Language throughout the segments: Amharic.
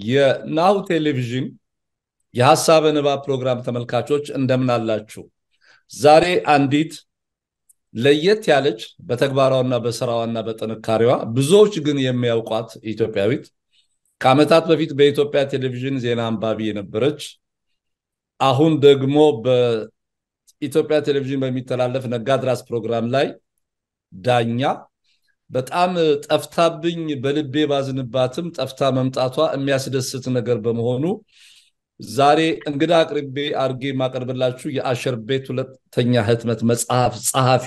የናሁ ቴሌቪዥን የሀሳበ ንባብ ፕሮግራም ተመልካቾች እንደምን አላችሁ? ዛሬ አንዲት ለየት ያለች በተግባሯና በስራዋና በጥንካሬዋ ብዙዎች ግን የሚያውቋት ኢትዮጵያዊት ከዓመታት በፊት በኢትዮጵያ ቴሌቪዥን ዜና አንባቢ የነበረች አሁን ደግሞ በኢትዮጵያ ቴሌቪዥን በሚተላለፍ ነጋድራስ ፕሮግራም ላይ ዳኛ በጣም ጠፍታብኝ በልቤ ባዝንባትም ጠፍታ መምጣቷ የሚያስደስት ነገር በመሆኑ ዛሬ እንግዳ አቅርቤ አድርጌ የማቀርብላችሁ የአሸር ቤት ሁለተኛ ህትመት መጽሐፍ ጸሐፊ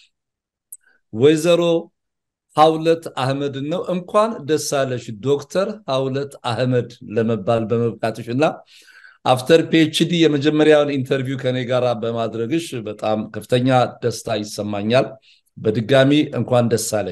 ወይዘሮ ሀውለት አህመድን ነው። እንኳን ደስ አለሽ ዶክተር ሀውለት አህመድ ለመባል በመብቃትሽ እና አፍተር ፒኤችዲ የመጀመሪያውን ኢንተርቪው ከኔ ጋር በማድረግሽ በጣም ከፍተኛ ደስታ ይሰማኛል። በድጋሚ እንኳን ደስ አለሽ።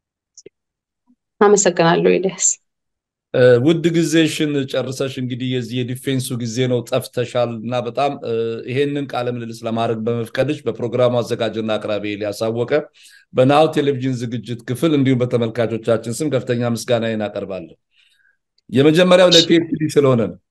አመሰግናለሁ ኤልያስ። ውድ ጊዜሽን ጨርሰሽ እንግዲህ የዚህ የዲፌንሱ ጊዜ ነው ጠፍተሻል እና በጣም ይሄንን ቃለ ምልልስ ለማድረግ በመፍቀድሽ በፕሮግራሙ አዘጋጅና አቅራቢ ኤልያስ አወቀ በናሁ ቴሌቪዥን ዝግጅት ክፍል እንዲሁም በተመልካቾቻችን ስም ከፍተኛ ምስጋናዬን አቀርባለሁ። የመጀመሪያው ለፒኤችዲ ስለሆነ ነው።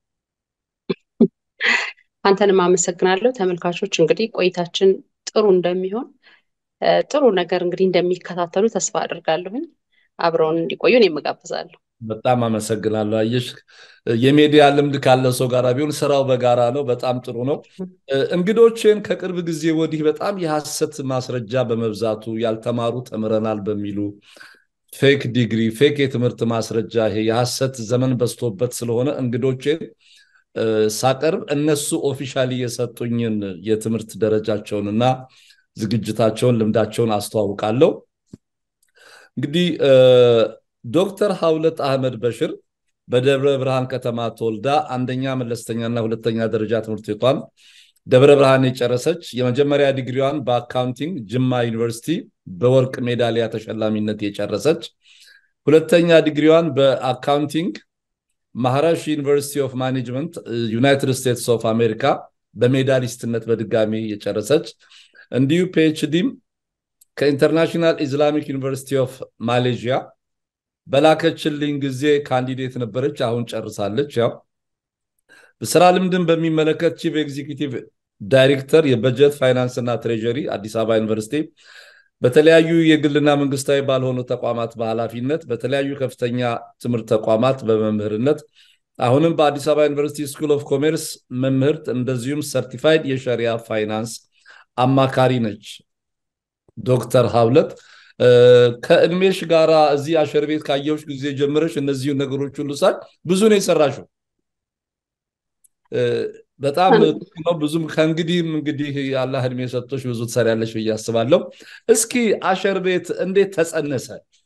አንተንም አመሰግናለሁ። ተመልካቾች እንግዲህ ቆይታችን ጥሩ እንደሚሆን ጥሩ ነገር እንግዲህ እንደሚከታተሉ ተስፋ አድርጋለሁኝ። አብረውን እንዲቆዩ እኔም እጋብዛለሁ። በጣም አመሰግናለሁ። አየሽ የሚዲያ ልምድ ካለው ሰው ጋር ቢሆን ስራው በጋራ ነው። በጣም ጥሩ ነው። እንግዶችን ከቅርብ ጊዜ ወዲህ በጣም የሐሰት ማስረጃ በመብዛቱ ያልተማሩ ተምረናል በሚሉ ፌክ ዲግሪ፣ ፌክ የትምህርት ማስረጃ ይሄ የሐሰት ዘመን በዝቶበት ስለሆነ እንግዶችን ሳቀርብ እነሱ ኦፊሻሊ የሰጡኝን የትምህርት ደረጃቸውንና ዝግጅታቸውን ልምዳቸውን አስተዋውቃለሁ። እንግዲህ ዶክተር ሀውለት አህመድ በሽር በደብረ ብርሃን ከተማ ተወልዳ አንደኛ መለስተኛና ሁለተኛ ደረጃ ትምህርት ቤቷን ደብረ ብርሃን የጨረሰች የመጀመሪያ ዲግሪዋን በአካውንቲንግ ጅማ ዩኒቨርሲቲ በወርቅ ሜዳሊያ ተሸላሚነት የጨረሰች ሁለተኛ ዲግሪዋን በአካውንቲንግ ማህራሽ ዩኒቨርሲቲ ኦፍ ማኔጅመንት ዩናይትድ ስቴትስ ኦፍ አሜሪካ በሜዳሊስትነት በድጋሚ የጨረሰች እንዲሁ ፒኤችዲም ከኢንተርናሽናል ኢስላሚክ ዩኒቨርሲቲ ኦፍ ማሌዥያ በላከችልኝ ጊዜ ካንዲዴት ነበረች። አሁን ጨርሳለች። ያው በስራ ልምድን በሚመለከት ቺፍ ኤግዚኪቲቭ ዳይሬክተር የበጀት ፋይናንስ እና ትሬጀሪ አዲስ አበባ ዩኒቨርሲቲ በተለያዩ የግልና መንግስታዊ ባልሆኑ ተቋማት በኃላፊነት በተለያዩ ከፍተኛ ትምህርት ተቋማት በመምህርነት አሁንም በአዲስ አበባ ዩኒቨርሲቲ ስኩል ኦፍ ኮሜርስ መምህርት እንደዚሁም ሰርቲፋይድ የሸሪያ ፋይናንስ አማካሪ ነች። ዶክተር ሀውለት ከእድሜሽ ጋራ እዚህ አሸር ቤት ካየሁሽ ጊዜ ጀምረሽ እነዚሁ ነገሮች ሁሉ ሳይ ብዙ ነው የሰራሽው። በጣም ነው ብዙም ከእንግዲህም እንግዲህ አላህ እድሜ ሰጥቶሽ ብዙ ትሰሪያለሽ ብዬ አስባለሁ። እስኪ አሸር ቤት እንዴት ተጸነሰ?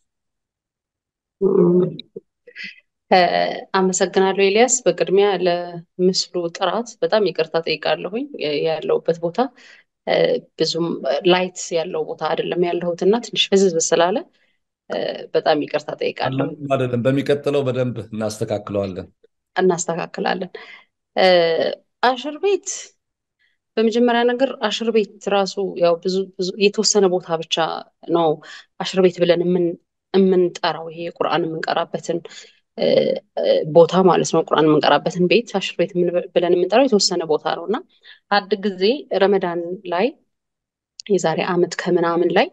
አመሰግናለሁ ኤልያስ። በቅድሚያ ለምስሉ ጥራት በጣም ይቅርታ ጠይቃለሁኝ። ያለሁበት ቦታ ብዙም ላይት ያለው ቦታ አይደለም ያለሁት እና ትንሽ ፍዝዝ ስላለ በጣም ይቅርታ ጠይቃለሁ። አይደለም፣ በሚቀጥለው በደንብ እናስተካክለዋለን እናስተካክላለን። አሽር ቤት በመጀመሪያ ነገር አሽር ቤት ራሱ ያው ብዙ ብዙ የተወሰነ ቦታ ብቻ ነው አሽር ቤት ብለን የምንጠራው ይሄ ቁርአን የምንቀራበትን ቦታ ማለት ነው። ቁርአን የምንቀራበትን ቤት አሽር ቤት ብለን የምንጠራው የተወሰነ ቦታ ነው እና አንድ ጊዜ ረመዳን ላይ የዛሬ ዓመት ከምናምን ላይ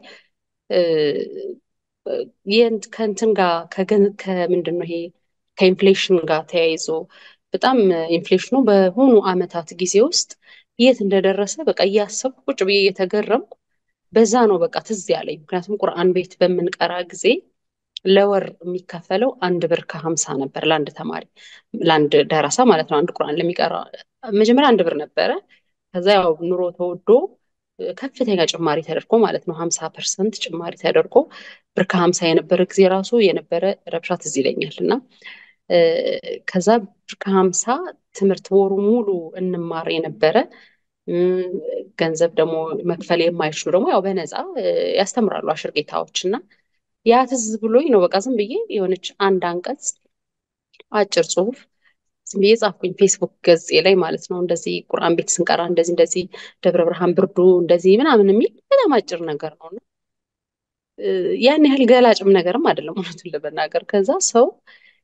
ከእንትን ጋር ከምንድን ነው ይሄ ከኢንፍሌሽን ጋር ተያይዞ በጣም ኢንፍሌሽኑ በሆኑ ዓመታት ጊዜ ውስጥ የት እንደደረሰ በቃ እያሰብኩ ቁጭ ብዬ እየተገረምኩ በዛ ነው በቃ ትዝ ያለኝ። ምክንያቱም ቁርአን ቤት በምንቀራ ጊዜ ለወር የሚከፈለው አንድ ብር ከሀምሳ ነበር ለአንድ ተማሪ ለአንድ ደረሳ ማለት ነው። አንድ ቁርአን ለሚቀራ መጀመሪያ አንድ ብር ነበረ። ከዛ ያው ኑሮ ተወዶ ከፍተኛ ጭማሪ ተደርጎ ማለት ነው ሀምሳ ፐርሰንት ጭማሪ ተደርጎ ብር ከሀምሳ የነበረ ጊዜ ራሱ የነበረ ረብሻ ትዝ ይለኛል እና ከዛ ብር ከሀምሳ ትምህርት ወሩ ሙሉ እንማር የነበረ ገንዘብ ደግሞ መክፈል የማይችሉ ደግሞ ያው በነፃ ያስተምራሉ አሽር ጌታዎች እና ያ ትዝ ብሎኝ ነው በቃ ዝም ብዬ የሆነች አንድ አንቀጽ አጭር ጽሁፍ ዝም ብዬ ጻፍኩኝ ፌስቡክ ገጼ ላይ ማለት ነው። እንደዚህ ቁርአን ቤት ስንቀራ እንደዚህ እንደዚህ ደብረ ብርሃን ብርዱ እንደዚህ ምናምን የሚል በጣም አጭር ነገር ነው። ያን ያህል ገላጭም ነገርም አይደለም እውነቱን ለመናገር። ከዛ ሰው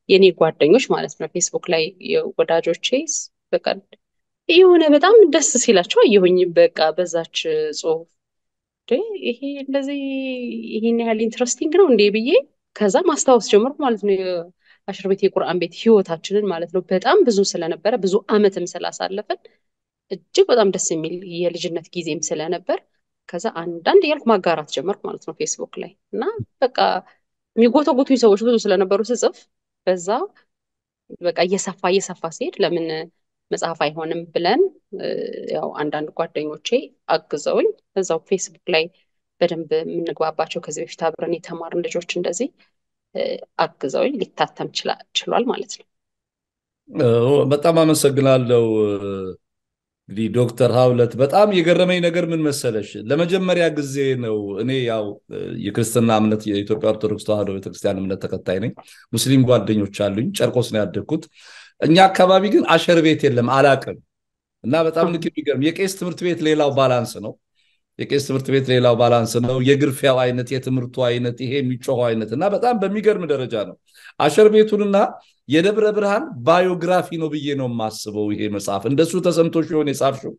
የኔ ጓደኞች ማለት ነው ፌስቡክ ላይ ወዳጆቼ በቃ የሆነ በጣም ደስ ሲላቸው አየሁኝ። በቃ በዛች ጽሁፍ ይሄ እንደዚህ ይሄን ያህል ኢንትረስቲንግ ነው እንዴ ብዬ ከዛ ማስታወስ ጀመርኩ ማለት ነው። የአሽር ቤት የቁርአን ቤት ህይወታችንን ማለት ነው በጣም ብዙ ስለነበረ ብዙ አመትም ስላሳለፍን እጅግ በጣም ደስ የሚል የልጅነት ጊዜም ስለነበር ከዛ አንዳንድ እያልኩ ማጋራት ጀመርኩ ማለት ነው ፌስቡክ ላይ እና በቃ የሚጎተጉቱኝ ሰዎች ብዙ ስለነበሩ ስጽፍ በዛ በቃ እየሰፋ እየሰፋ ሲሄድ ለምን መጽሐፍ አይሆንም ብለን ያው አንዳንድ ጓደኞቼ አግዘውኝ እዛው ፌስቡክ ላይ በደንብ የምንግባባቸው ከዚህ በፊት አብረን የተማርን ልጆች እንደዚህ አግዘውኝ ሊታተም ችሏል ማለት ነው። በጣም አመሰግናለሁ። እንግዲህ ዶክተር ሀውለት በጣም የገረመኝ ነገር ምን መሰለሽ፣ ለመጀመሪያ ጊዜ ነው እኔ ያው የክርስትና እምነት የኢትዮጵያ ኦርቶዶክስ ተዋሕዶ ቤተክርስቲያን እምነት ተከታይ ነኝ። ሙስሊም ጓደኞች አሉኝ። ጨርቆስ ነው ያደግኩት። እኛ አካባቢ ግን አሸር ቤት የለም፣ አላቅም እና በጣም ልክ የሚገርም የቄስ ትምህርት ቤት ሌላው ባላንስ ነው። የቄስ ትምህርት ቤት ሌላው ባላንስ ነው። የግርፊያው አይነት፣ የትምህርቱ አይነት፣ ይሄ የሚጮኸው አይነት እና በጣም በሚገርም ደረጃ ነው። አሸር ቤቱንና የደብረ ብርሃን ባዮግራፊ ነው ብዬ ነው የማስበው። ይሄ መጽሐፍ እንደሱ ተሰምቶ ሲሆን የጻፍሽው?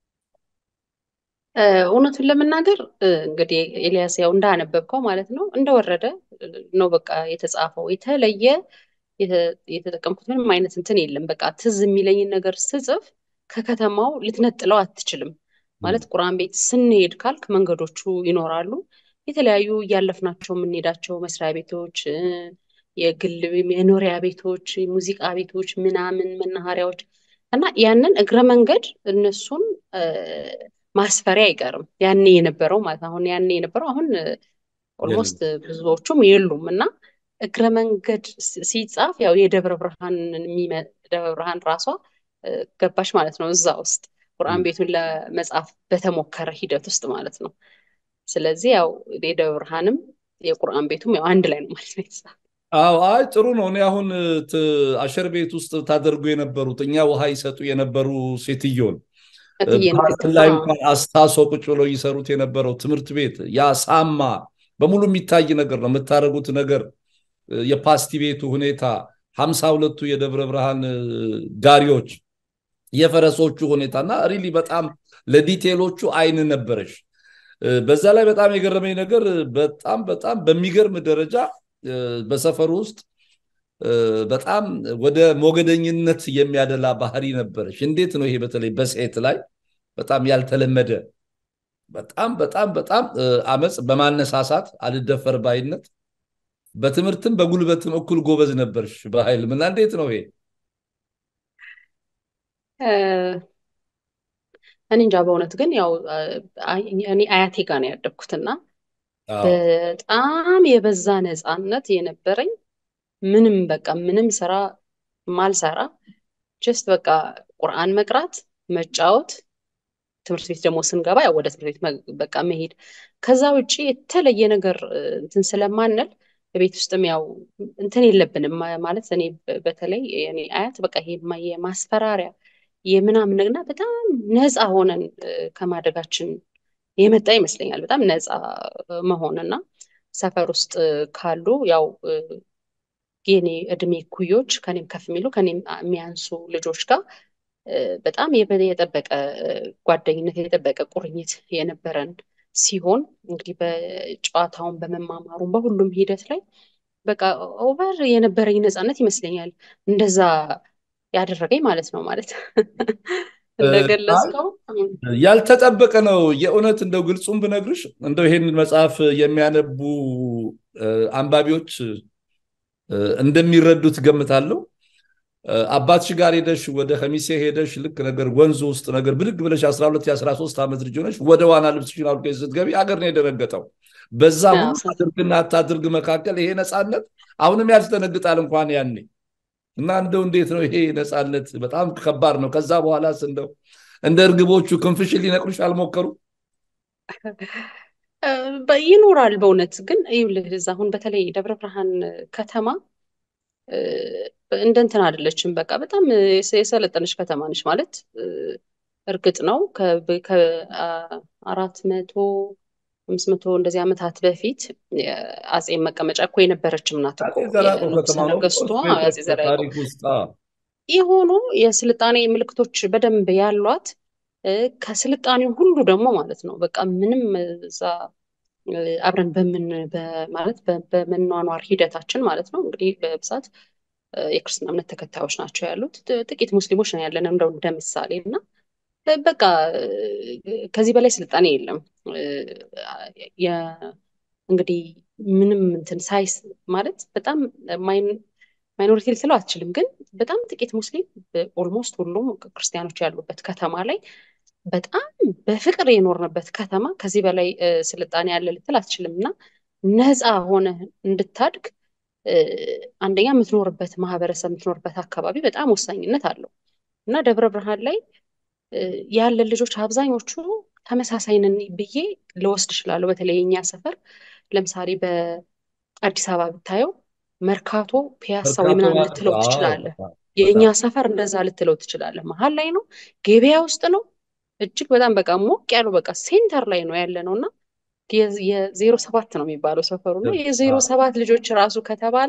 እውነቱን ለመናገር እንግዲህ ኤልያስ ያው እንዳነበብከው ማለት ነው እንደወረደ ነው በቃ የተጻፈው። የተለየ የተጠቀምኩት ምንም አይነት እንትን የለም። በቃ ትዝ የሚለኝን ነገር ስጽፍ ከከተማው ልትነጥለው አትችልም። ማለት ቁርአን ቤት ስንሄድ ካልክ መንገዶቹ ይኖራሉ። የተለያዩ እያለፍናቸው የምንሄዳቸው መስሪያ ቤቶች፣ የግል የኖሪያ ቤቶች፣ ሙዚቃ ቤቶች፣ ምናምን መናኸሪያዎች እና ያንን እግረ መንገድ እነሱን ማስፈሪያ አይቀርም። ያኔ የነበረው ማለት አሁን ያኔ የነበረው አሁን ኦልሞስት ብዙዎቹም የሉም እና እግረ መንገድ ሲጻፍ ያው የደብረ ብርሃን ደብረ ብርሃን ራሷ ገባች ማለት ነው እዛ ውስጥ ቁርአን ቤቱን ለመጻፍ በተሞከረ ሂደት ውስጥ ማለት ነው። ስለዚህ ያው የደብረ ብርሃንም የቁርአን ቤቱም ያው አንድ ላይ ነው ማለት ነው የተጻፈው። አዎ አይ ጥሩ ነው። እኔ አሁን አሸር ቤት ውስጥ ታደርጉ የነበሩት እኛ ውሃ ይሰጡ የነበሩ ሴትዮን ላይ እንኳን አስታሶ ቁጭ ብለው ይሰሩት የነበረው ትምህርት ቤት ያ ሳማ በሙሉ የሚታይ ነገር ነው የምታደርጉት ነገር የፓስቲ ቤቱ ሁኔታ ሀምሳ ሁለቱ የደብረ ብርሃን ጋሪዎች የፈረሶቹ ሁኔታ እና ሪሊ በጣም ለዲቴሎቹ አይን ነበረሽ። በዛ ላይ በጣም የገረመኝ ነገር በጣም በጣም በሚገርም ደረጃ በሰፈሩ ውስጥ በጣም ወደ ሞገደኝነት የሚያደላ ባህሪ ነበረሽ። እንዴት ነው ይሄ በተለይ በሴት ላይ በጣም ያልተለመደ በጣም በጣም በጣም አመፅ በማነሳሳት አልደፈር ባይነት በትምህርትም በጉልበትም እኩል ጎበዝ ነበርሽ በኃይል ምና እንዴት ነው ይሄ? እኔ እንጃ በእውነት ግን ያው እኔ አያቴ ጋር ነው ያደግኩትና በጣም የበዛ ነፃነት የነበረኝ ምንም በቃ ምንም ስራ ማልሰራ ጀስት በቃ ቁርአን መቅራት፣ መጫወት፣ ትምህርት ቤት ደግሞ ስንገባ ያው ወደ ትምህርት ቤት በቃ መሄድ ከዛ ውጭ የተለየ ነገር እንትን ስለማንል ቤት ውስጥም ያው እንትን የለብንም ማለት እኔ በተለይ እኔ አያት በቃ ይሄ የማስፈራሪያ የምናምን እና በጣም ነፃ ሆነን ከማደጋችን የመጣ ይመስለኛል። በጣም ነፃ መሆንና ሰፈር ውስጥ ካሉ ያው የኔ እድሜ ኩዮች ከኔም ከፍ የሚሉ ከኔም የሚያንሱ ልጆች ጋር በጣም የጠበቀ ጓደኝነት የጠበቀ ቁርኝት የነበረን ሲሆን እንግዲህ በጨዋታውን በመማማሩም በሁሉም ሂደት ላይ በቃ ኦቨር የነበረኝ ነፃነት ይመስለኛል እንደዛ ያደረገኝ ማለት ነው። ማለት እንደገለጽከው ያልተጠበቀ ነው የእውነት እንደው ግልጹም ብነግርሽ እንደው ይሄንን መጽሐፍ የሚያነቡ አንባቢዎች እንደሚረዱት ገምታለሁ። አባትሽ ጋር ሄደሽ ወደ ከሚሴ ሄደሽ ልክ ነገር ወንዙ ውስጥ ነገር ብድግ ብለሽ 12 የ13 ዓመት ልጅ ሆነሽ ወደ ዋና ልብስሽን አውልቀሽ ስትገቢ አገር ነው የደነገጠው። በዛ ሁሉ አድርግና አታድርግ መካከል ይሄ ነፃነት አሁንም ያስደነግጣል እንኳን ያኔ እና እንደው እንዴት ነው ይሄ ነፃነት? በጣም ከባድ ነው። ከዛ በኋላስ እንደው እንደ እርግቦቹ ክንፍሽን ሊነቅሉሽ አልሞከሩ? ይኖራል በእውነት ግን ይኸውልህ አሁን በተለይ ደብረ ብርሃን ከተማ እንደ እንትን አይደለችም። በቃ በጣም የሰለጠነች ከተማ ነች ማለት እርግጥ ነው ከአራት መቶ አምስት መቶ እንደዚህ ዓመታት በፊት አጼ መቀመጫ እኮ የነበረችም ናት እኮ አፄ ዘርዓ ያዕቆብ የንጉሠ ከተማ ነው ነገሥቷ እኮ አጼ የኢትዮጵያ ዘርዓ ያዕቆብ ታሪክ ውስጥ አዎ። የሆኑ የስልጣኔ ምልክቶች በደንብ ያሏት እ፣ ከስልጣኔው ሁሉ ደግሞ ማለት ነው በቃ ምንም እዛ እ፣ አብረን በምን በ- ማለት በ- በመኗኗር ሂደታችን ማለት ነው እንግዲህ በብዛት እ፣ የክርስትና እምነት ተከታዮች ናቸው ያሉት ጥ- ጥቂት ሙስሊሞች ነው ያለን እንደው እንደ ምሳሌ እና እ፣ በቃ እ፣ ከዚህ በላይ ስልጣኔ የለም እ፣ የ- እንግዲህ ምንም እንትን ሳይስ ማለት በጣም ማይን- ማይኖሪቲ ልትለው አትችልም፣ ግን በጣም ጥቂት ሙስሊም ኦልሞስት ሁሉም ክርስቲያኖች ያሉበት ከተማ ላይ በጣም በፍቅር የኖርንበት ከተማ ከዚህ በላይ እ፣ ስልጣኔ ያለ ልትል አትችልም እና ነፃ ሆነ እንድታድግ እ፣ አንደኛ የምትኖርበት ማህበረሰብ የምትኖርበት አካባቢ በጣም ወሳኝነት አለው እና ደብረ ብርሃን ላይ እ፣ ያለን ልጆች አብዛኞቹ ተመሳሳይ ነን ብዬ ልወስድ እችላለሁ። በተለይ የኛ ሰፈር ለምሳሌ በአዲስ አበባ ብታየው መርካቶ፣ ፒያሳ ወይ መርካቶ ምናምን ማለት ልትለው አዎ፣ ትችላለህ። በጣም የእኛ በጣም ሰፈር እንደዛ ልትለው ትችላለህ። መሀል ላይ ነው፣ ገበያ ውስጥ ነው። እጅግ በጣም በቃ ሞቅ ያሉ በቃ ሴንተር ላይ ነው ያለ ነው እና የ- የዜሮ ሰባት ነው የሚባለው ሰፈሩ እና የዜሮ አዎ። ሰባት ልጆች ራሱ ከተባለ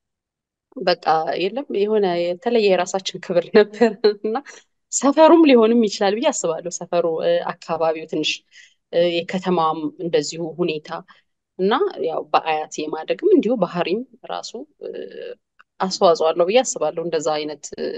በቃ የለም የሆነ የተለየ የራሳችን ክብር ነበር እና ሰፈሩም ሊሆንም ይችላል ብዬ አስባለሁ። ሰፈሩ እ፣ አካባቢው ትንሽ እ፣ የከተማም እንደዚሁ ሁኔታ እና ያው በአያት የማደግም እንዲሁ ባህሪም ራሱ እ፣ አስተዋጽኦ አለው ብዬ አስባለሁ። እንደዛ አይነት እ፣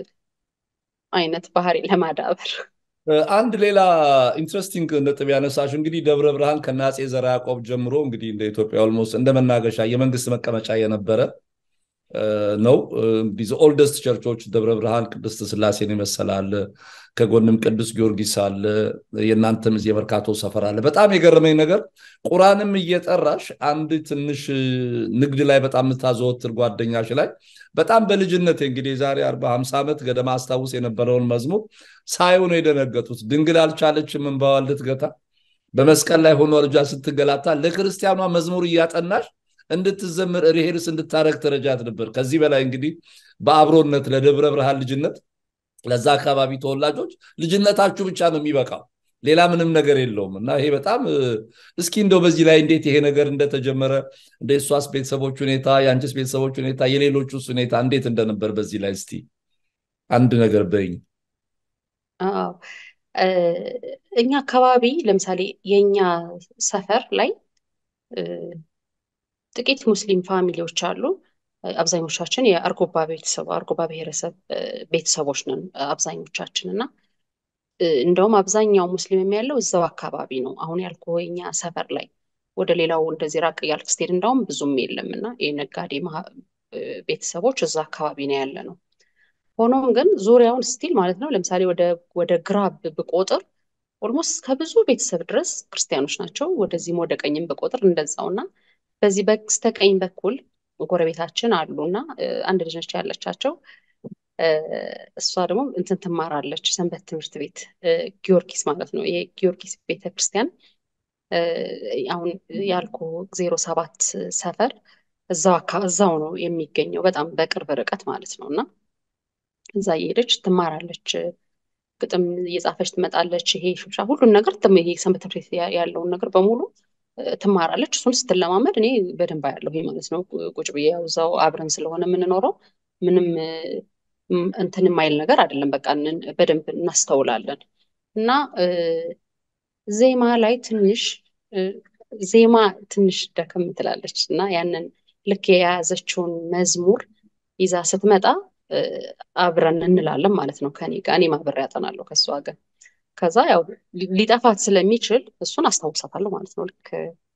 አይነት ባህሪ ለማዳበር እ፣ አንድ ሌላ ኢንትረስቲንግ ነጥብ ያነሳሽ እንግዲህ ደብረ ብርሃን ከነ አፄ ዘርዓ ያዕቆብ ጀምሮ እንግዲህ እንደ ኢትዮጵያ ኦልሞስት እንደ መናገሻ የመንግስት መቀመጫ የነበረ እ፣ ነው። እ፣ እንግዲህ ኦልደስት ቸርቾች ደብረ ብርሃን ቅድስት ስላሴን ይመሰላል። ከጎንም ቅዱስ ጊዮርጊስ አለ። የእናንተም እዚህ የመርካቶ ሰፈር አለ። በጣም የገረመኝ ነገር ቁራንም እየጠራሽ አንድ ትንሽ እ፣ ንግድ ላይ በጣም የምታዘወትር ጓደኛሽ ላይ በጣም በልጅነት እንግዲህ የዛሬ አርባ ሃምሳ ዓመት ገደማ አስታውስ የነበረውን መዝሙር ሳዩ ነው የደነገጡት። ድንግል አልቻለችም እንባዋን ልትገታ በመስቀል ላይ ሆኖ ልጇ ስትገላታ ለክርስቲያኗ መዝሙር እያጠናሽ እንድትዘምር ሪሄርስ እንድታረግ ተረጃት ነበር። ከዚህ በላይ እንግዲህ በአብሮነት ለደብረ ብርሃን ልጅነት ለዛ አካባቢ ተወላጆች ልጅነታችሁ ብቻ ነው የሚበቃው፣ ሌላ ምንም ነገር የለውም። እና ይሄ በጣም እ፣ እስኪ እንደው በዚህ ላይ እንዴት ይሄ ነገር እንደተጀመረ እንደ እሷስ ቤተሰቦች ሁኔታ፣ የአንቺስ ቤተሰቦች ሁኔታ፣ የሌሎቹስ ሁኔታ እንዴት እንደነበር በዚህ ላይ እስቲ አንድ ነገር በይኝ። አዎ እ፣ እኛ አካባቢ ለምሳሌ የእኛ ሰፈር ላይ እ፣ ጥቂት ሙስሊም ፋሚሊዎች አሉ። እ፣ አብዛኞቻችን የአርጎባ ቤተሰብ አርጎባ ብሔረሰብ እ፣ ቤተሰቦች ነን እ፣ አብዛኞቻችን እና እ፣ እንደውም አብዛኛው ሙስሊም ያለው እዛው አካባቢ ነው። አሁን ያልኩህ የእኛ ሰፈር ላይ ወደ ሌላው እንደዚህ ራቅ እያልክ ስትሄድ እንዳውም ብዙም የለም እና የነጋዴ ማህ- እ፣ ቤተሰቦች እዛ አካባቢ ነው ያለ ነው። ሆኖም ግን ዙሪያውን ስቲል ማለት ነው ለምሳሌ ወደ ወደ ግራ ብ- ብቆጥር ኦልሞስት ከብዙ ቤተሰብ ድረስ ክርስቲያኖች ናቸው። ወደዚህም ወደ ቀኝም ብቆጥር እንደዛው እና በዚህ በስተቀኝ በኩል ጎረቤታችን አሉ እና እ፣ አንድ ልጅ ነች ያለቻቸው እ፣ እሷ ደግሞ እንትን ትማራለች ሰንበት ትምህርት ቤት እ፣ ጊዮርጊስ ማለት ነው። ይሄ ጊዮርጊስ ቤተክርስቲያን እ፣ አሁን ያልኩ ዜሮ ሰባት ሰፈር እዛው አካ- እዛው ነው የሚገኘው በጣም በቅርብ ርቀት ማለት ነው እና እዛ እየሄደች ትማራለች። ግጥም እየጻፈች ትመጣለች። ይሄ ሽብሻ ሁሉን ነገር ትም- ይሄ ሰንበት ትምህርት ቤት ያ- ያለውን ነገር በሙሉ እ፣ ትማራለች። እሱን ስትለማመድ እኔ በደንብ አያለሁ ማለት ነው። ቁ- ቁጭ ብዬ ያው እዛው አብረን ስለሆነ የምንኖረው ምንም እ፣ ም- እንትን የማይል ነገር አይደለም። በቃ እንን- በደንብ እናስተውላለን እና እ፣ ዜማ ላይ ትንሽ እ፣ ዜማ ትንሽ ደከም ትላለች እና ያንን ልክ የያዘችውን መዝሙር ይዛ ስትመጣ እ፣ አብረን እንላለን ማለት ነው ከኔ ጋር እኔም አብሬ ያጠናለሁ ከእሷ ጋር ከዛ ያው ሊ- ሊጠፋት ስለሚችል እሱን አስታውሳታለሁ ማለት ነው ልክ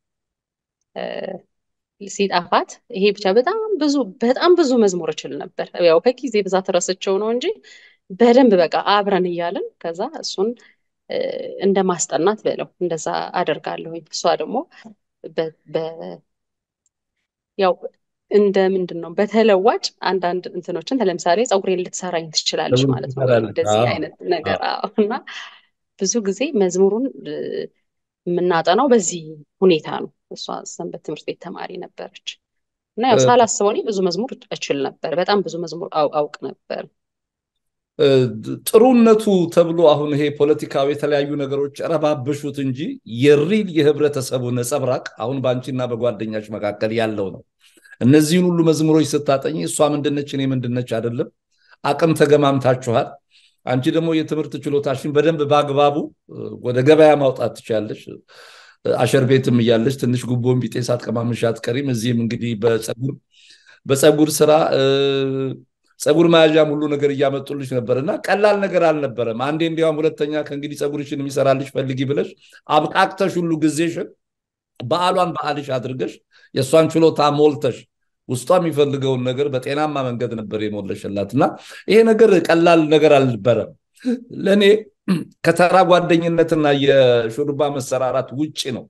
እ፣ ሲጠፋት ይሄ ብቻ በጣም ብዙ በጣም ብዙ መዝሙር እችል ነበር ያው ከጊዜ ብዛት ረስቸው ነው እንጂ በደንብ በቃ አብረን እያልን ከዛ እሱን እ፣ እንደ ማስጠናት በለው እንደዛ አደርጋለሁኝ እሷ ደግሞ በ- በ- ያው እንደ ምንድን ነው በተለዋጭ አንዳንድ እንትኖችን ለምሳሌ ፀጉሬን ልትሰራኝ ትችላለች ለምን ማለት ነው። ትሰራለች? እንደዚህ አዎ፣ አይነት አዎ። ነገር አዎ። እና ብዙ ጊዜ መዝሙሩን እ፣ የምናጠናው በዚህ ሁኔታ ነው። እሷ ሰንበት ትምህርት ቤት ተማሪ ነበረች እና ያው እ፣ ሳላስበው እኔ ብዙ መዝሙር እችል ነበር። በጣም ብዙ መዝሙር አው- አውቅ ነበር። ጥሩነቱ ተብሎ አሁን ይሄ ፖለቲካዊ የተለያዩ ነገሮች ረባበሹት እንጂ የሪል የህብረተሰቡ ነጸብራቅ አሁን በአንቺና በጓደኛች መካከል ያለው ነው። እነዚህን ሁሉ መዝሙሮች ስታጠኝ እሷ ምንድነች እኔ ምንድነች አይደለም፣ አቅም ተገማምታችኋል። አንቺ ደግሞ የትምህርት ችሎታሽን በደንብ በአግባቡ ወደ ገበያ ማውጣት ትችላለች። አሸር ቤትም እያለች ትንሽ ጉቦን ቢጤ ሳትቀማምሽ አትቀሪም። እዚህም እንግዲህ በፀጉር በፀጉር ስራ ፀጉር መያዣም ሁሉ ነገር እያመጡልሽ ነበር እና ቀላል ነገር አልነበረም። አንዴ እንዲያውም ሁለተኛ ከእንግዲህ ፀጉርሽን የሚሰራልሽ ፈልጊ ብለሽ አብቃቅተሽ ሁሉ ጊዜሽን በዓሏን በዓልሽ አድርገሽ የእሷን ችሎታ ሞልተሽ ውስጧ የሚፈልገውን ነገር በጤናማ መንገድ ነበር የሞለሽላት እና ይሄ ነገር ቀላል ነገር አልነበረም። ለእኔ ከተራ ጓደኝነትና የሹርባ መሰራራት ውጭ ነው።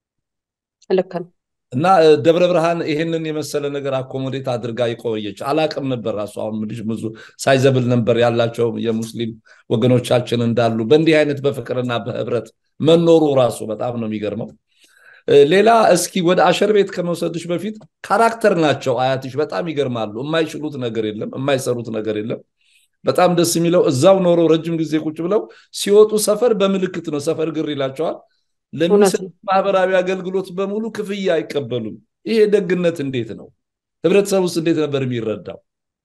ልክ ነው። እና ደብረ ብርሃን ይሄንን የመሰለ ነገር አኮሞዴት አድርጋ የቆየች አላቅም ነበር። ራሱ አሁን ምልሽ ብዙ ሳይዘብል ነበር ያላቸው የሙስሊም ወገኖቻችን እንዳሉ በእንዲህ አይነት በፍቅርና በህብረት መኖሩ ራሱ በጣም ነው የሚገርመው። ሌላ እስኪ ወደ አሸር ቤት ከመውሰድሽ በፊት ካራክተር ናቸው አያትሽ። በጣም ይገርማሉ። የማይችሉት ነገር የለም፣ የማይሰሩት ነገር የለም። በጣም ደስ የሚለው እዛው ኖሮ ረጅም ጊዜ ቁጭ ብለው ሲወጡ ሰፈር በምልክት ነው ሰፈር ግር ይላቸዋል። ለሚሰጡት ማህበራዊ አገልግሎት በሙሉ ክፍያ አይቀበሉም። ይሄ ደግነት እንዴት ነው? ህብረተሰብ ውስጥ እንዴት ነበር የሚረዳው?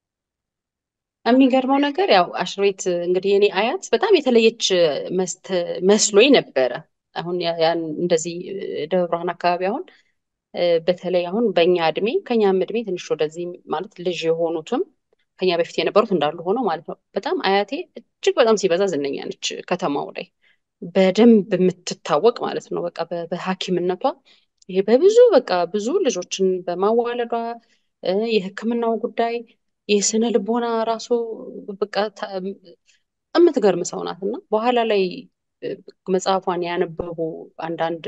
የሚገርመው ነገር ያው አሽር ቤት እንግዲህ የኔ አያት በጣም የተለየች መስሎኝ ነበረ። አሁን ያን እንደዚህ ደብረ ብርሃን አካባቢ አሁን በተለይ አሁን በእኛ እድሜ ከኛም እድሜ ትንሽ ወደዚህ ማለት ልጅ የሆኑትም ከኛ በፊት የነበሩት እንዳሉ ሆነው ማለት ነው። በጣም አያቴ እጅግ በጣም ሲበዛ ዝነኛ ነች ከተማው ላይ በደንብ የምትታወቅ ማለት ነው። በቃ በሐኪምነቷ ይሄ በብዙ በቃ ብዙ ልጆችን በማዋለዷ የሕክምናው ጉዳይ የስነ ልቦና ራሱ በቃ የምትገርም ሰው ናት እና በኋላ ላይ መጽሐፏን ያነበቡ አንዳንድ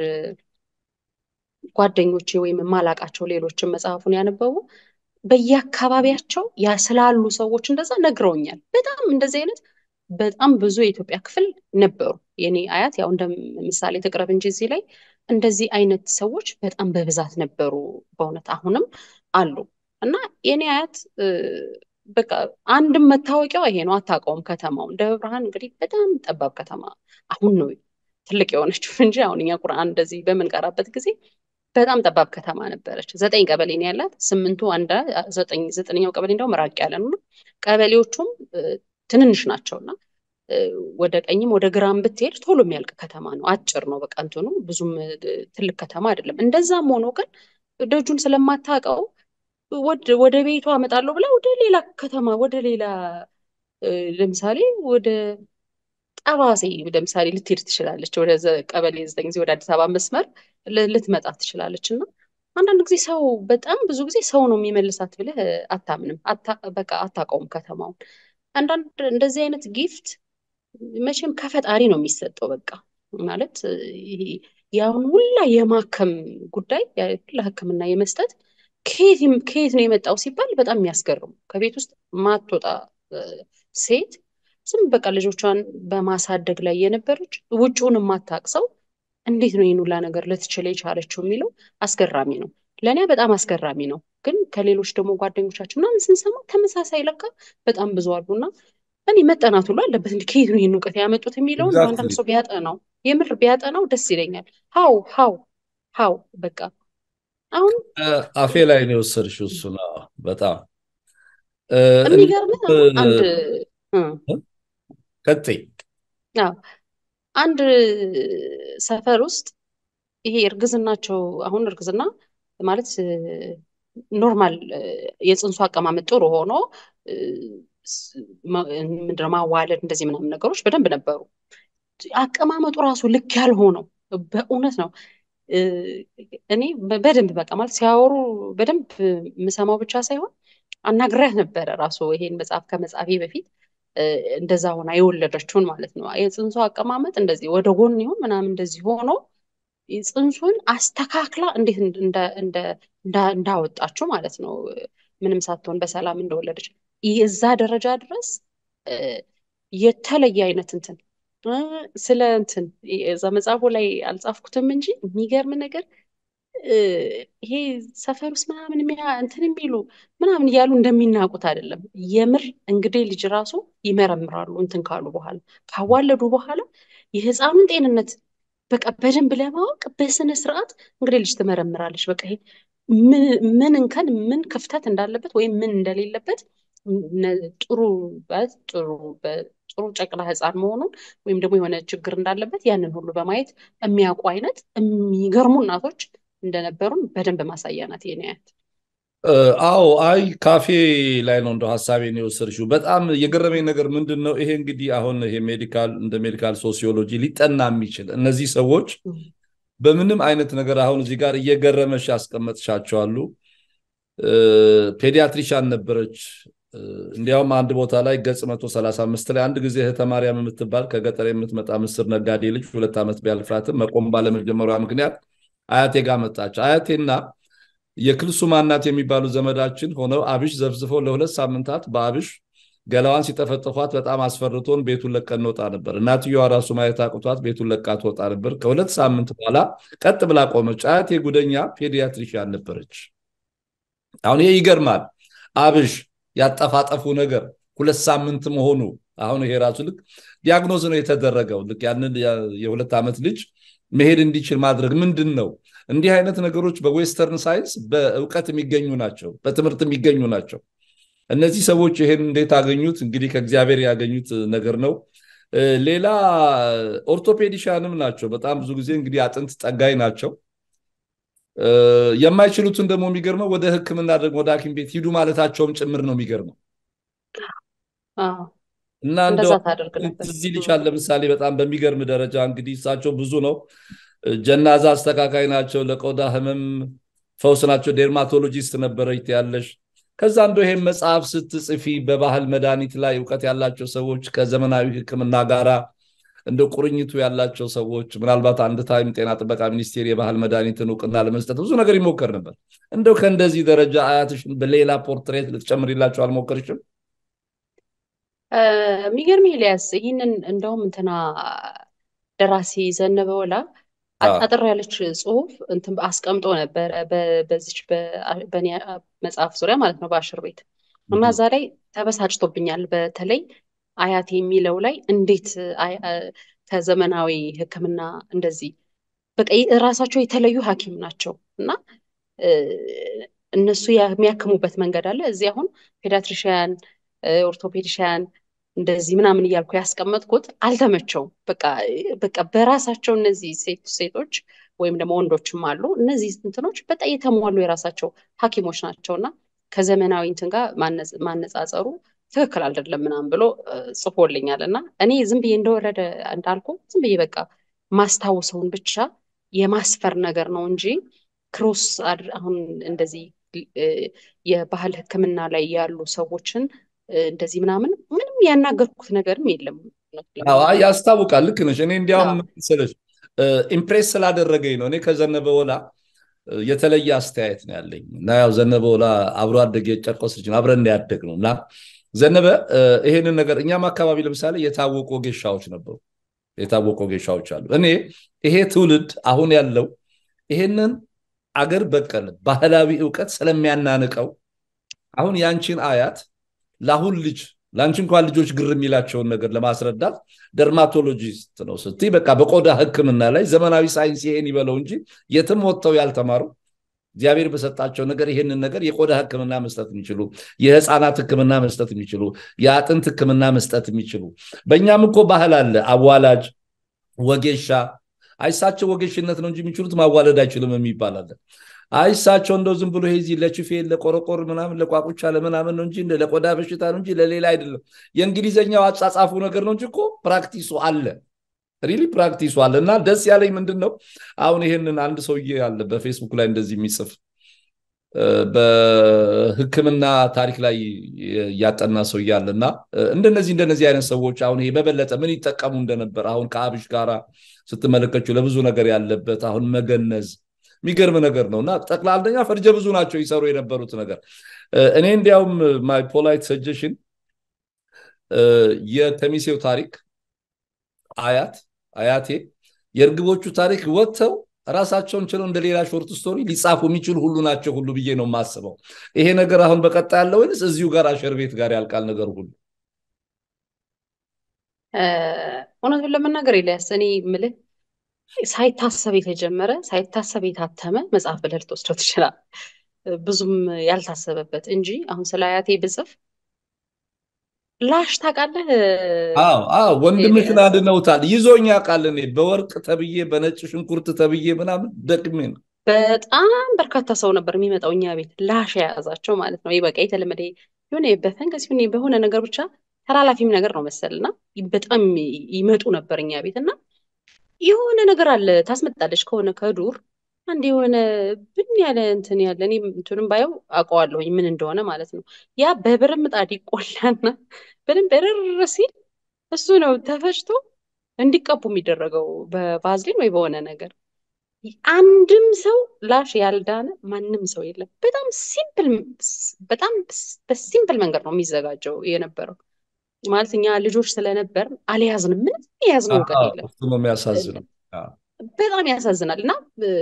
ጓደኞቼ ወይም የማላቃቸው ሌሎችን መጽሐፉን ያነበቡ በየአካባቢያቸው ስላሉ ሰዎች እንደዛ ነግረውኛል። በጣም እንደዚህ አይነት በጣም ብዙ የኢትዮጵያ ክፍል ነበሩ። የኔ አያት ያው እንደ ምሳሌ ትቅረብ እንጂ እዚህ ላይ እንደዚህ አይነት ሰዎች በጣም በብዛት ነበሩ። በእውነት አሁንም አሉ እና የኔ አያት በቃ አንድም መታወቂያው ይሄ ነው። አታውቀውም ከተማውን። ደብረ ብርሃን እንግዲህ በጣም ጠባብ ከተማ አሁን ነው ትልቅ የሆነችው እንጂ አሁን እኛ ቁርአን እንደዚህ በምንቀራበት ጊዜ በጣም ጠባብ ከተማ ነበረች። ዘጠኝ ቀበሌ ነው ያላት። ስምንቱ አንዳ ዘጠኝ ዘጠነኛው ቀበሌ እንደውም ራቅ ያለ ነው። ቀበሌዎቹም ትንንሽ ናቸው እና ወደ ቀኝም ወደ ግራም ብትሄድ ቶሎ የሚያልቅ ከተማ ነው። አጭር ነው በቃ እንትኑ ብዙም ትልቅ ከተማ አይደለም። እንደዛም ሆኖ ግን ደጁን ስለማታውቀው ወደ ቤቷ አመጣለሁ ብላ ወደ ሌላ ከተማ ወደ ሌላ ለምሳሌ ወደ ጠባሴ ለምሳሌ ልትሄድ ትችላለች። ወደ ቀበሌ ዘጠኝ ጊዜ ወደ አዲስ አበባ መስመር ልትመጣ ትችላለች እና አንዳንድ ጊዜ ሰው በጣም ብዙ ጊዜ ሰው ነው የሚመልሳት ብለህ አታምንም። በቃ አታውቀውም ከተማውን። አንዳንድ እንደዚህ አይነት ጊፍት መቼም ከፈጣሪ ነው የሚሰጠው። በቃ ማለት ያሁን ሁላ የማከም ጉዳይ ሁላ ሕክምና የመስጠት ከየት ነው የመጣው ሲባል በጣም የሚያስገርሙ ከቤት ውስጥ ማትወጣ ሴት ዝም በቃ ልጆቿን በማሳደግ ላይ የነበረች ውጭውን የማታውቅ ሰው እንዴት ነው ይህን ሁላ ነገር ልትችል የቻለችው የሚለው አስገራሚ ነው። ለእኔ በጣም አስገራሚ ነው። ግን ከሌሎች ደግሞ ጓደኞቻችን ምናምን ስንሰማ ተመሳሳይ ለካ በጣም ብዙ አሉና እኔ መጠናት ሁሉ አለበት እንዲ ከየት ነው ይህን እውቀት ያመጡት የሚለውን አንዳንድ ሰው ቢያጠናው የምር ቢያጠናው ደስ ይለኛል። ሀው ሀው ሀው በቃ አሁን አፌ ላይ ነው የወሰድሽው። እሱ ነው በጣም የሚገርምህ አንድ ቀጥይ አንድ ሰፈር ውስጥ ይሄ እርግዝናቸው አሁን እርግዝና ማለት ኖርማል የፅንሱ አቀማመጥ ጥሩ ሆኖ ምንድነው ማዋለድ እንደዚህ ምናምን ነገሮች በደንብ ነበሩ። አቀማመጡ ራሱ ልክ ያልሆነው በእውነት ነው። እኔ በደንብ በቃ ማለት ሲያወሩ በደንብ የምሰማው ብቻ ሳይሆን አናግሪያት ነበረ ራሱ ይሄን መጽሐፍ ከመጻፌ በፊት እንደዛ ሆና የወለደችውን ማለት ነው። የፅንሱ አቀማመጥ እንደዚህ ወደ ጎን ይሁን ምናምን እንደዚህ ሆኖ ፅንሱን አስተካክላ እንዴት እንዳወጣችው ማለት ነው። ምንም ሳትሆን በሰላም እንደወለደች እዛ ደረጃ ድረስ የተለየ አይነት እንትን ስለ እንትን እዛ መጽሐፉ ላይ አልጻፍኩትም እንጂ የሚገርም ነገር ይሄ ሰፈር ውስጥ ምናምን እንትን የሚሉ ምናምን እያሉ እንደሚናቁት አይደለም። የምር እንግዲህ ልጅ ራሱ ይመረምራሉ። እንትን ካሉ በኋላ ካዋለዱ በኋላ የህፃኑን ጤንነት በቃ በደንብ ለማወቅ በስነ ስርዓት እንግዲህ ልጅ ትመረምራለች። በቃ ይሄ ምን እንከን ምን ክፍተት እንዳለበት ወይም ምን እንደሌለበት ጥሩ ጥሩ ጥሩ ጨቅላ ህፃን መሆኑን ወይም ደግሞ የሆነ ችግር እንዳለበት ያንን ሁሉ በማየት የሚያውቁ አይነት የሚገርሙ እናቶች እንደነበሩን በደንብ ማሳያ ናት የኔ አያት። አዎ አይ ካፌ ላይ ነው እንደው ሀሳቤን የወሰድሽው። በጣም የገረመኝ ነገር ምንድን ነው ይሄ እንግዲህ አሁን ይሄ ሜዲካል እንደ ሜዲካል ሶሲዮሎጂ ሊጠና የሚችል እነዚህ ሰዎች በምንም አይነት ነገር አሁን እዚህ ጋር እየገረመሽ ያስቀመጥሻቸዋሉ። ፔዲያትሪሻን ነበረች። እንዲያውም አንድ ቦታ ላይ ገጽ 135 ላይ አንድ ጊዜ እህተ ማርያም የምትባል ከገጠር የምትመጣ ምስር ነጋዴ ልጅ ሁለት ዓመት ቢያልፋትም መቆም ባለመጀመሪያ ምክንያት አያቴ ጋር መጣች። አያቴና የክልሱማ እናት የሚባሉ ዘመዳችን ሆነው አብሽ ዘፍዝፈው ለሁለት ሳምንታት በአብሽ ገላዋን ሲጠፈጥፏት በጣም አስፈርቶን ቤቱን ለቀን እንወጣ ነበር። እናትየዋ ራሱ ማየት አቅቷት ቤቱን ለቃ ትወጣ ነበር። ከሁለት ሳምንት በኋላ ቀጥ ብላ ቆመች። አያቴ ጉደኛ ፔዲያትሪሽያን ነበረች። አሁን ይሄ ይገርማል። አብሽ ያጠፋጠፉ ነገር ሁለት ሳምንት መሆኑ አሁን ይሄ ራሱ ልክ ዲያግኖዝ ነው የተደረገው። ልክ ያንን የሁለት ዓመት ልጅ መሄድ እንዲችል ማድረግ ምንድን ነው? እንዲህ አይነት ነገሮች በዌስተርን ሳይንስ በእውቀት የሚገኙ ናቸው፣ በትምህርት የሚገኙ ናቸው። እነዚህ ሰዎች ይሄን እንዴት አገኙት? እንግዲህ ከእግዚአብሔር ያገኙት ነገር ነው። ሌላ ኦርቶፔዲሻንም ናቸው። በጣም ብዙ ጊዜ እንግዲህ አጥንት ጠጋኝ ናቸው። የማይችሉትን ደግሞ የሚገርመው ወደ ሕክምና ደግሞ ወደ ሐኪም ቤት ሂዱ ማለታቸውም ጭምር ነው የሚገርመው። እና እንደው ትዝ ይልሻል ለምሳሌ በጣም በሚገርም ደረጃ እንግዲህ እሳቸው ብዙ ነው ጀናዛ አስተካካይ ናቸው፣ ለቆዳ ህመም ፈውስ ናቸው፣ ዴርማቶሎጂስት ነበረች ያለሽ። ከዛ እንደ ይሄን መጽሐፍ ስትጽፊ በባህል መድኃኒት ላይ እውቀት ያላቸው ሰዎች ከዘመናዊ ህክምና ጋራ እንደ ቁርኝቱ ያላቸው ሰዎች ምናልባት አንድ ታይም ጤና ጥበቃ ሚኒስቴር የባህል መድኃኒትን እውቅና ለመስጠት ብዙ ነገር ይሞከር ነበር። እንደው ከእንደዚህ ደረጃ አያትሽን በሌላ ፖርትሬት ልትጨምሪላቸው አልሞከርሽም? የሚገርም ኤልያስ፣ ይህንን እንደውም እንትና ደራሲ ዘነበ ወላ አጠር ያለች ጽሁፍ እንትን አስቀምጦ ነበረ በዚች በእኔ መጽሐፍ ዙሪያ ማለት ነው በአሽር ቤት እና እዛ ላይ ተበሳጭቶብኛል። በተለይ አያት የሚለው ላይ እንዴት ከዘመናዊ ሕክምና እንደዚህ በቃ ራሳቸው የተለዩ ሐኪም ናቸው እና እነሱ የሚያክሙበት መንገድ አለ። እዚህ አሁን ፔዲያትሪሽያን፣ ኦርቶፔዲሽያን እንደዚህ ምናምን እያልኩ ያስቀመጥኩት አልተመቸውም። በቃ በቃ በራሳቸው እነዚህ ሴቶች ወይም ደግሞ ወንዶችም አሉ እነዚህ እንትኖች በጣም የተሟሉ የራሳቸው ሐኪሞች ናቸው እና ከዘመናዊ እንትን ጋር ማነጻጸሩ ትክክል አይደለም ምናምን ብሎ ጽፎልኛል እና እኔ ዝም ብዬ እንደወረደ እንዳልኩ ዝም ብዬ በቃ ማስታወሰውን ብቻ የማስፈር ነገር ነው እንጂ ክሮስ አሁን እንደዚህ የባህል ሕክምና ላይ ያሉ ሰዎችን እንደዚህ ምናምን ምንም ያናገርኩት ነገርም የለም። ያስታውቃል። ልክ ነሽ። እኔ እንዲያውም መሰለሽ ኢምፕሬስ ስላደረገኝ ነው። እኔ ከዘነበ ወላ የተለየ አስተያየት ነው ያለኝ እና ያው ዘነበ ወላ አብሮ አደግ የጨርቆስ ልጅ ነው፣ አብረን ያደግ ነው እና ዘነበ ይሄንን ነገር እኛም አካባቢ ለምሳሌ የታወቁ ጌሻዎች ነበሩ፣ የታወቁ ጌሻዎች አሉ። እኔ ይሄ ትውልድ አሁን ያለው ይሄንን አገር በቀል ባህላዊ እውቀት ስለሚያናንቀው አሁን ያንቺን አያት ለአሁን ልጅ ለአንቺ እንኳን ልጆች ግር የሚላቸውን ነገር ለማስረዳት ደርማቶሎጂስት ነው ስትይ በቃ በቆዳ ሕክምና ላይ ዘመናዊ ሳይንስ ይሄን ይበለው እንጂ የትም ወጥተው ያልተማሩ እግዚአብሔር በሰጣቸው ነገር ይሄንን ነገር የቆዳ ሕክምና መስጠት የሚችሉ የህፃናት ሕክምና መስጠት የሚችሉ የአጥንት ሕክምና መስጠት የሚችሉ በእኛም እኮ ባህል አለ። አዋላጅ፣ ወጌሻ አይሳቸው ወጌሽነት ነው እንጂ የሚችሉት ማዋለድ አይችሉም የሚባል አለ። አይሳቸው እንደው ዝም ብሎ ይሄ ለችፌ ለቆረቆር ምናምን ለቋቁቻ ለምናምን ነው እንጂ ለቆዳ በሽታ ነው እንጂ ለሌላ አይደለም። የእንግሊዘኛው አጻጻፉ ነገር ነው እንጂ እኮ ፕራክቲሱ አለ። ሪሊ ፕራክቲሱ አለ። እና ደስ ያለኝ ምንድን ነው አሁን ይሄንን አንድ ሰውዬ አለ በፌስቡክ ላይ እንደዚህ የሚጽፍ በህክምና ታሪክ ላይ ያጠና ሰውዬ አለ እና እንደነዚህ እንደነዚህ አይነት ሰዎች አሁን ይሄ በበለጠ ምን ይጠቀሙ እንደነበር አሁን ከአብሽ ጋራ ስትመለከችው ለብዙ ነገር ያለበት አሁን መገነዝ የሚገርም ነገር ነው እና ጠቅላላኛ ፈርጀ ብዙ ናቸው ይሰሩ የነበሩት ነገር። እኔ እንዲያውም ማይ ፖላይት ሰጀሽን የከሚሴው ታሪክ አያት አያቴ የእርግቦቹ ታሪክ ወጥተው ራሳቸውን ችለው እንደ ሌላ ሾርት ስቶሪ ሊጻፉ የሚችሉ ሁሉ ናቸው ሁሉ ብዬ ነው የማስበው። ይሄ ነገር አሁን በቀጣይ ያለ ወይንስ እዚሁ ጋር አሸር ቤት ጋር ያልቃል ነገር ሁሉ? እውነቱን ለመናገር ኤልያስ እኔ የምልህ ሳይታሰብ የተጀመረ ሳይታሰብ የታተመ መጽሐፍ ብለህ ልትወስደው ትችላለህ። ብዙም ያልታሰበበት እንጂ አሁን ስለ አያቴ ብጽፍ ላሽ ታውቃለህ? አዎ አዎ፣ ወንድምሽን አድነውታል። ይዞኝ ያውቃል። እኔ በወርቅ ተብዬ በነጭ ሽንኩርት ተብዬ ምናምን ደቅሜ ነው። በጣም በርካታ ሰው ነበር የሚመጣው እኛ ቤት ላሽ የያዛቸው ማለት ነው። ይህ በቃ የተለመደ የሆነ በፈንገስ ሆነ በሆነ ነገር ብቻ ተላላፊም ነገር ነው መሰል እና በጣም ይመጡ ነበር እኛ ቤት እና የሆነ ነገር አለ ታስመጣለች ከሆነ ከዱር አንድ የሆነ ብን ያለ እንትን ያለ እኔ እንትንም ባየው አውቀዋለሁኝ ምን እንደሆነ ማለት ነው። ያ በብር ምጣድ ይቆላና በደንብ እርር ሲል እሱ ነው ተፈጭቶ እንዲቀቡ የሚደረገው በቫዝሊን ወይ በሆነ ነገር። አንድም ሰው ላሽ ያልዳነ ማንም ሰው የለም። በጣም ሲምፕል በጣም በሲምፕል መንገድ ነው የሚዘጋጀው የነበረው። ማለት እኛ ልጆች ስለነበር አልያዝንም፣ ምንም የያዝነው እውቀት የለም። እሱ ነው የሚያሳዝነው። በጣም ያሳዝናል። እና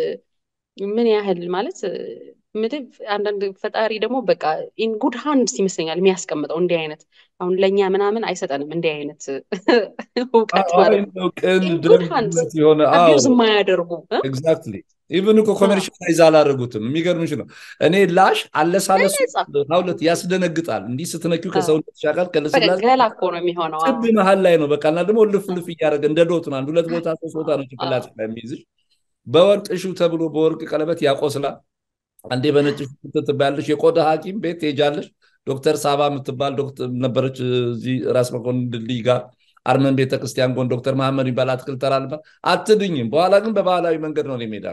ምን ያህል ማለት ምድብ አንዳንድ ፈጣሪ ደግሞ በቃ ኢን ጉድ ሃንድስ ይመስለኛል የሚያስቀምጠው እንዲህ አይነት አሁን ለእኛ ምናምን አይሰጠንም እንዲህ አይነት እውቀት ማለት ነው። ቅን ኢን ጉድ ሃንድስ ደግነት የሆነ አቢዩዝ የማያደርጉ እ? ኤግዛክትሊ ኢቨን እኮ ኮሜርሻላይዝ አላደረጉትም። የሚገርምሽ ነው እኔ ላሽ አለሳለሱ በነፃ ሁለት ያስደነግጣል። እንዲህ ስትነኪው አዎ። ከሰውነት ሻቃል በቃ ከልስላሴ ገላ እኮ ነው የሚሆነው። አዎ። ጥብ መሀል ላይ ነው በቃ እና ደግሞ ልፍ ልፍ እያደረገ እንደ ዶት ነው። አንድ ሁለት ቦታ ሶስት ቦታ ነው ጭንቅላት ላይ የሚይዝሽ። በወርቅ እሹ ተብሎ በወርቅ ቀለበት ያቆስላል። አንዴ በነጭ ሽንኩርት ትባያለሽ። የቆዳ ሐኪም ቤት ትሄጃለሽ። ዶክተር ሳባ የምትባል ዶክተር ነበረች እዚህ ራስ መኮንን ድልድይ ጋር አርመን ቤተክርስቲያን ጎን ዶክተር መሐመድ የሚባል አትክልት ተራ ነበር። አትድኝም። በኋላ ግን በባህላዊ መንገድ ነው ሜዳ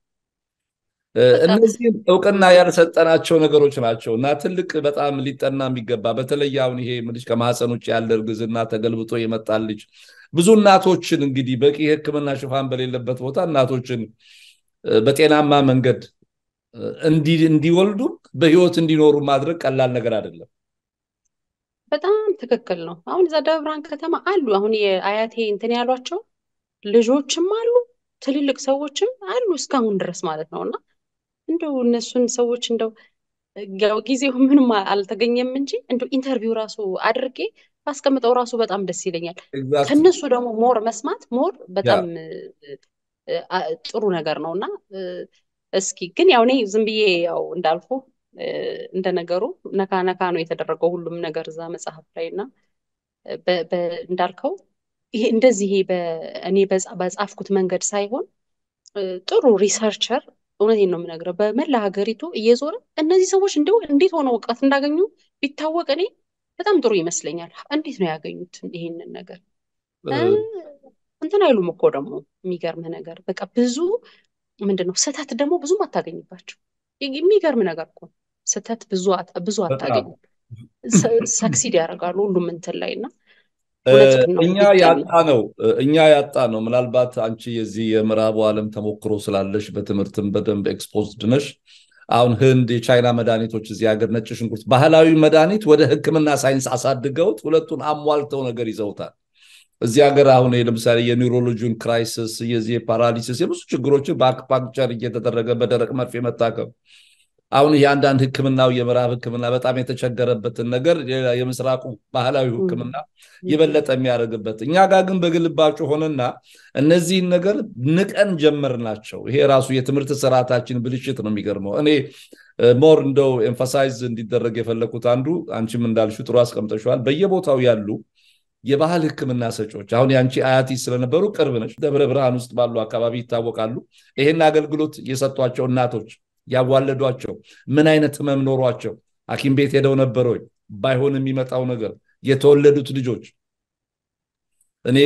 በጣም እነዚህም እውቅና ያልሰጠናቸው ነገሮች ናቸው እና ትልቅ በጣም ሊጠና የሚገባ በተለይ አሁን ይሄ ምልሽ ከማህፀን ውጭ ያለ እርግዝና ተገልብጦ የመጣ ልጅ ብዙ እናቶችን እንግዲህ በቂ ሕክምና ሽፋን በሌለበት ቦታ እናቶችን እ፣ በጤናማ መንገድ እ፣ እንዲ- እንዲወልዱ በህይወት እንዲኖሩ ማድረግ ቀላል ነገር አይደለም። በጣም ትክክል ነው። አሁን እዛ ደብረ ብርሃን ከተማ አሉ። አሁን የአያቴ እንትን ያሏቸው ልጆችም አሉ፣ ትልልቅ ሰዎችም አሉ እስካሁን ድረስ ማለት ነው። እና እንደው እነሱን ሰዎች እንደው ያው ጊዜው ምንም አልተገኘም እንጂ እንደው ኢንተርቪው ራሱ አድርጌ ባስቀምጠው ራሱ በጣም ደስ ይለኛል። ኤግዛክትሊ ከነሱ ደግሞ ሞር መስማት ሞር ያ በጣም እ፣ አ- ጥሩ ነገር ነው እና እ፣ እስኪ ግን ያው እኔ ዝም ብዬ ያው እንዳልኩ እ፣ እንደ ነገሩ ነካ ነካ ነው የተደረገው ሁሉም ነገር እዛ መጽሐፍ ላይ እና በ- በ- እንዳልከው ይሄ እንደዚህ ይሄ በ- እኔ በጻ- በጻፍኩት መንገድ ሳይሆን እ፣ ጥሩ ሪሰርቸር እውነቴን ነው የምነግረው በመላ ሀገሪቱ እየዞረ እነዚህ ሰዎች እንደው እንዴት ሆነው እውቀት እንዳገኙ ቢታወቅ እኔ በጣም ጥሩ ይመስለኛል። እንዴት ነው ያገኙት ይሄንን ነገር? እ፣ እ፣ እንትን አይሉም እኮ ደግሞ የሚገርምህ ነገር በቃ ብዙ ምንድን ነው ስህተት ደግሞ ብዙም አታገኝባቸው። የሚገርም ነገር እኮ ነው። ስህተት ብዙ አት- ብዙ በጣም አታገኝም። ሰክሲድ ያደርጋሉ ሁሉም እንትን ላይ እና እ፣ እውነትህን ነው እኛ ቢጠና ያጣ ነው እኛ ያጣ ነው። ምናልባት አንቺ የዚህ የምዕራቡ ዓለም ተሞክሮ ስላለሽ በትምህርትም በደንብ ኤክስፖዝድ ነሽ። አሁን ህንድ የቻይና መድኃኒቶች እዚህ ሀገር ነጭ ሽንኩርት ባህላዊ መድኃኒት ወደ ሕክምና ሳይንስ አሳድገውት ሁለቱን አሟልተው ነገር ይዘውታል። እዚህ ሀገር አሁን ለምሳሌ የኒውሮሎጂውን ክራይሲስ የዚህ የፓራሊሲስ የብዙ ችግሮችን በአክፓንክቸር እየተደረገ በደረቅ መርፌ መታከም አሁን ይህ አንዳንድ ህክምናው የምዕራብ ህክምና በጣም የተቸገረበትን ነገር ሌላ የምስራቁ ባህላዊ ህክምና የበለጠ የሚያደርግበት እኛ ጋር ግን በግልባጩ ሆነና እነዚህን ነገር ንቀን ጀመርናቸው። ይሄ ራሱ የትምህርት ስርዓታችን ብልሽት ነው። የሚገርመው እኔ ሞር እንደው ኤምፋሳይዝ እንዲደረግ የፈለኩት አንዱ አንቺም እንዳልሹ ጥሩ አስቀምጠሸዋል። በየቦታው ያሉ የባህል ህክምና ሰጪዎች አሁን የአንቺ አያቲ ስለነበሩ ቅርብ ነች፣ ደብረ ብርሃን ውስጥ ባሉ አካባቢ ይታወቃሉ። ይሄን አገልግሎት የሰጧቸው እናቶች ያዋለዷቸው ምን አይነት ህመም ኖሯቸው ሐኪም ቤት ሄደው ነበር ወይ? ባይሆን የሚመጣው ነገር የተወለዱት ልጆች እኔ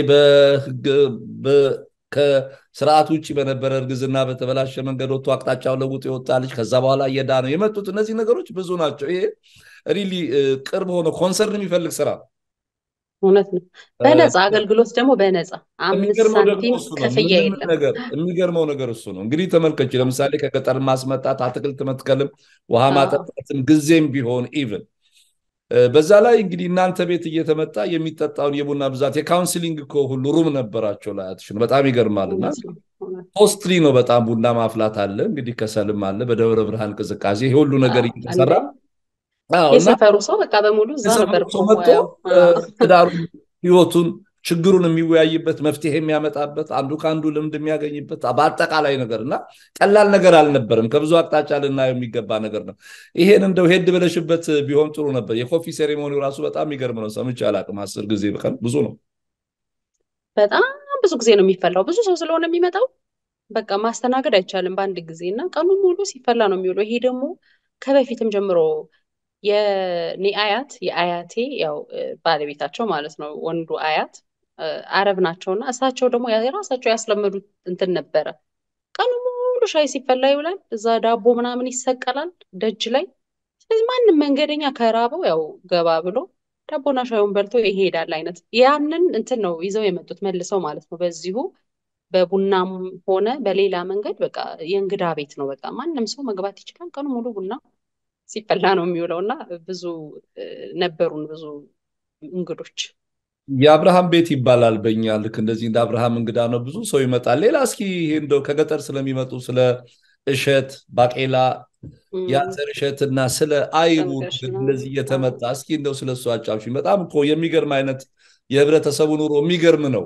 ከስርዓት ውጭ በነበረ እርግዝና በተበላሸ መንገድ ወጥቶ አቅጣጫው ለውጦ የወጣ ልጅ ከዛ በኋላ እየዳ ነው የመጡት። እነዚህ ነገሮች ብዙ ናቸው። ይሄ ሪሊ ቅርብ ሆነ ኮንሰርን የሚፈልግ ስራ እውነት ነው። በነፃ አገልግሎት ደግሞ በነፃ አምስት ሳንቲም ክፍያ የለም። የሚገርመው ነገር እሱ ነው። እንግዲህ ተመልከች፣ ለምሳሌ ከገጠር ማስመጣት፣ አትክልት መትከልም፣ ውሃ ማጠጣትም ጊዜም ቢሆን ኢቭን በዛ ላይ እንግዲህ እናንተ ቤት እየተመጣ የሚጠጣውን የቡና ብዛት የካውንስሊንግ እኮ ሁሉ ሩም ነበራቸው ላያትሽን በጣም ይገርማል። እና ኮስትሊ ነው በጣም ቡና ማፍላት አለ እንግዲህ ከሰልም አለ በደብረ ብርሃን ቅዝቃዜ ይሄ ሁሉ ነገር እየተሰራ የሰፈሩ ሰው በቃ በሙሉ እዛ ነበር ሰው መጥቶ ትዳሩን ህይወቱን ችግሩን የሚወያይበት መፍትሄ የሚያመጣበት አንዱ ከአንዱ ልምድ የሚያገኝበት በአጠቃላይ ነገር እና ቀላል ነገር አልነበርም። ከብዙ አቅጣጫ ልናየው የሚገባ ነገር ነው። ይሄን እንደው ሄድ ብለሽበት ቢሆን ጥሩ ነበር። የኮፊ ሴሬሞኒው ራሱ በጣም የሚገርም ነው። ሰምቼ አላውቅም። አስር ጊዜ በቀን ብዙ ነው። በጣም ብዙ ጊዜ ነው የሚፈላው። ብዙ ሰው ስለሆነ የሚመጣው በቃ ማስተናገድ አይቻልም በአንድ ጊዜ እና ቀኑ ሙሉ ሲፈላ ነው የሚውለው። ይሄ ደግሞ ከበፊትም ጀምሮ የኔ አያት የአያቴ ያው ባለቤታቸው ማለት ነው ወንዱ አያት አረብ ናቸው እና እሳቸው ደግሞ የራሳቸው ያስለመዱት እንትን ነበረ። ቀኑ ሙሉ ሻይ ሲፈላ ይውላል። እዛ ዳቦ ምናምን ይሰቀላል ደጅ ላይ። ስለዚህ ማንም መንገደኛ ከራበው ያው ገባ ብሎ ዳቦና ሻዩን በልቶ ይሄዳል አይነት ያንን እንትን ነው ይዘው የመጡት መልሰው ማለት ነው። በዚሁ በቡናም ሆነ በሌላ መንገድ በቃ የእንግዳ ቤት ነው። በቃ ማንም ሰው መግባት ይችላል። ቀኑ ሙሉ ቡና ሲፈላ ነው የሚውለው እና ብዙ ነበሩን ብዙ እንግዶች። የአብርሃም ቤት ይባላል በእኛ ልክ እንደዚህ እንደ አብርሃም እንግዳ ነው፣ ብዙ ሰው ይመጣል። ሌላ እስኪ ይሄ እንደው ከገጠር ስለሚመጡ ስለ እሸት ባቄላ፣ የአተር እሸት እና ስለ አይቡ እንደዚህ እየተመጣ እስኪ እንደው ስለ እሱ አጫውሽኝ። በጣም እኮ የሚገርም አይነት የህብረተሰቡ ኑሮ የሚገርም ነው።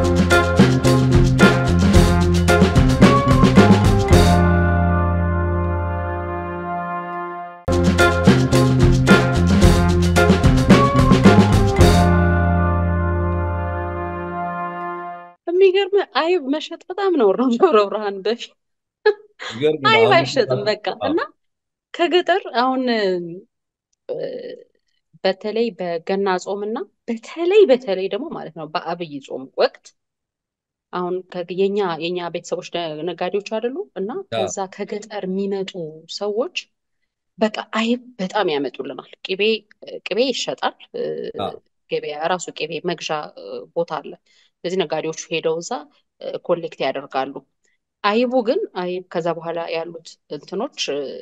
የሚገርም አይብ መሸጥ በጣም ነው ደብረ ብርሃን በፊት አይብ አይሸጥም በቃ እና ከገጠር አሁን በተለይ በገና ጾም እና በተለይ በተለይ ደግሞ ማለት ነው በአብይ ጾም ወቅት አሁን የኛ የኛ ቤተሰቦች ነጋዴዎች አይደሉ እና ከዛ ከገጠር የሚመጡ ሰዎች በቃ አይብ በጣም ያመጡልናል። ቅቤ ቅቤ ይሸጣል። ገበያ ራሱ ቅቤ መግዣ ቦታ አለ። ስለዚህ ነጋዴዎቹ ሄደው እዛ ኮሌክት ያደርጋሉ። አይቡ ግን አይብ ከዛ በኋላ ያሉት እንትኖች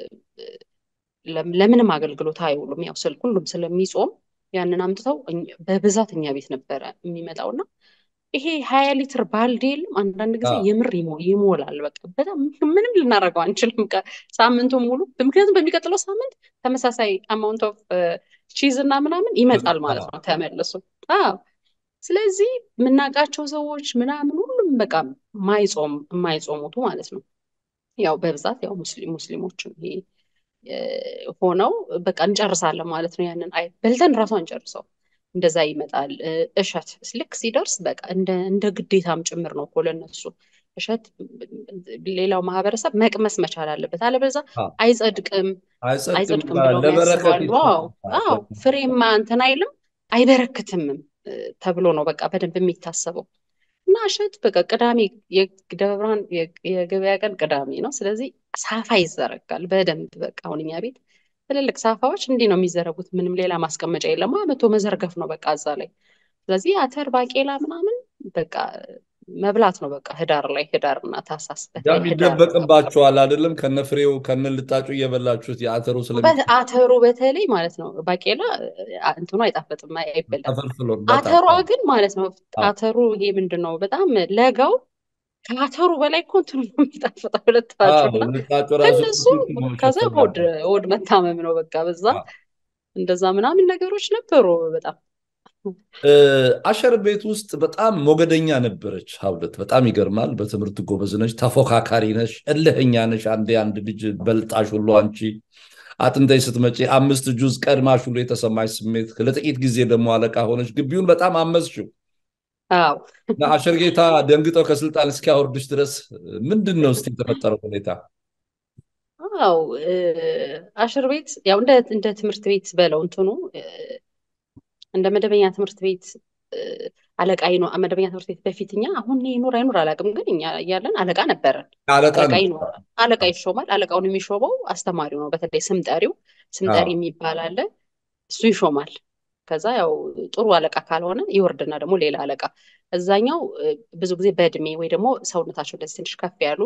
ለምንም አገልግሎት አይውሉም። ያው ስል ሁሉም ስለሚጾም ያንን አምጥተው በብዛት እኛ ቤት ነበረ የሚመጣውና ይሄ ሀያ ሊትር ባልዲ የለም አንዳንድ ጊዜ የምር ይሞላል። በቃ በጣም ምንም ልናደርገው አንችልም ሳምንቱን ሙሉ። ምክንያቱም በሚቀጥለው ሳምንት ተመሳሳይ አማውንት ኦፍ ቺዝ እና ምናምን ይመጣል ማለት ነው ተመልሶ። አዎ ስለዚህ የምናውቃቸው ሰዎች ምናምን ሁሉም በቃ ማይጾም የማይጾሙቱ ማለት ነው። ያው በብዛት ያው ሙስሊሞችም ይሄ ሆነው በቃ እንጨርሳለን ማለት ነው። ያንን አይ በልተን ራሱ አንጨርሰው እንደዛ ይመጣል። እሸት ልክ ሲደርስ በቃ እንደ ግዴታም ጭምር ነው እኮ ለነሱ እሸት ሌላው ማህበረሰብ መቅመስ መቻል አለበት፣ አለበዛ አይጸድቅም አይጸድቅም ብለው ያስባሉ። አዎ ፍሬማ እንትን አይልም አይበረክትምም ተብሎ ነው በቃ በደንብ የሚታሰበው። እና እሸት በቃ ቅዳሜ የደብረ ብርሃን የገበያ ቀን ቅዳሜ ነው። ስለዚህ ሳፋ ይዘረጋል በደንብ በቃ አሁን እኛ ቤት ትልልቅ ሳፋዎች እንዲህ ነው የሚዘረጉት። ምንም ሌላ ማስቀመጫ የለም። መቶ መዘርገፍ ነው በቃ እዛ ላይ። ስለዚህ አተር ባቄላ ምናምን በቃ መብላት ነው በቃ ህዳር ላይ ህዳር እና ታህሳስ ይደበቅባቸዋል አይደለም? ከነፍሬው ከነልጣጩ እየበላችሁት የአተሩ ስለ አተሩ በተለይ ማለት ነው ባቄላ እንትኑ አይጣፈጥም፣ አይበላም። አተሯ ግን ማለት ነው አተሩ ይሄ ምንድን ነው በጣም ለጋው ከአተሩ በላይ እኮ እንትኑ ነው የሚጣፍጠው ልጣጩ ከነሱ ከዛ ሆድ ሆድ መታመም ነው በቃ በዛ እንደዛ ምናምን ነገሮች ነበሩ በጣም አሸር ቤት ውስጥ በጣም ሞገደኛ ነበረች ሀብለት። በጣም ይገርማል። በትምህርት ጎበዝ ነች፣ ተፎካካሪ ነች፣ እልህኛ ነች። አንዴ አንድ ልጅ በልጣሽ ሁሉ አንቺ አጥንተሽ ስትመጪ አምስት ጁዝ ቀድማሽ ሁሉ የተሰማሽ ስሜት፣ ለጥቂት ጊዜ ደግሞ አለቃ ሆነች። ግቢውን በጣም አመዝሽው። አሸር ጌታ ደንግጠው ከስልጣን እስኪያወርዱሽ ድረስ ምንድን ነው እስኪ የተፈጠረው ሁኔታ? አዎ አሸር ቤት ያው እንደ ትምህርት ቤት በለው እንትኑ እንደ መደበኛ ትምህርት ቤት አለቃ ነው። መደበኛ ትምህርት ቤት በፊት እኛ አሁን ይኑር አይኑር አላውቅም፣ ግን እኛ እያለን አለቃ ነበረን። አለቃ ይሾማል። አለቃውን የሚሾመው አስተማሪው ነው። በተለይ ስም ጠሪው ስም ጠሪ የሚባል አለ፣ እሱ ይሾማል። ከዛ ያው ጥሩ አለቃ ካልሆነ ይወርድና ደግሞ ሌላ አለቃ። እዛኛው ብዙ ጊዜ በእድሜ ወይ ደግሞ ሰውነታቸው እንደዚህ ትንሽ ከፍ ያሉ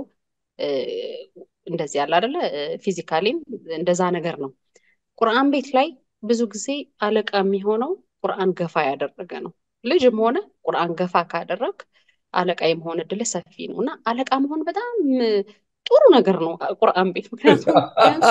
እንደዚህ ያለ አይደለ፣ ፊዚካሊም እንደዛ ነገር ነው። ቁርአን ቤት ላይ ብዙ ጊዜ አለቃ የሚሆነው ቁርአን ገፋ ያደረገ ነው። ልጅም ሆነ ቁርአን ገፋ ካደረግ አለቃ የመሆን እድልህ ሰፊ ነው እና አለቃ መሆን በጣም ጥሩ ነገር ነው ቁርአን ቤት። ምክንያቱም ቢያንስ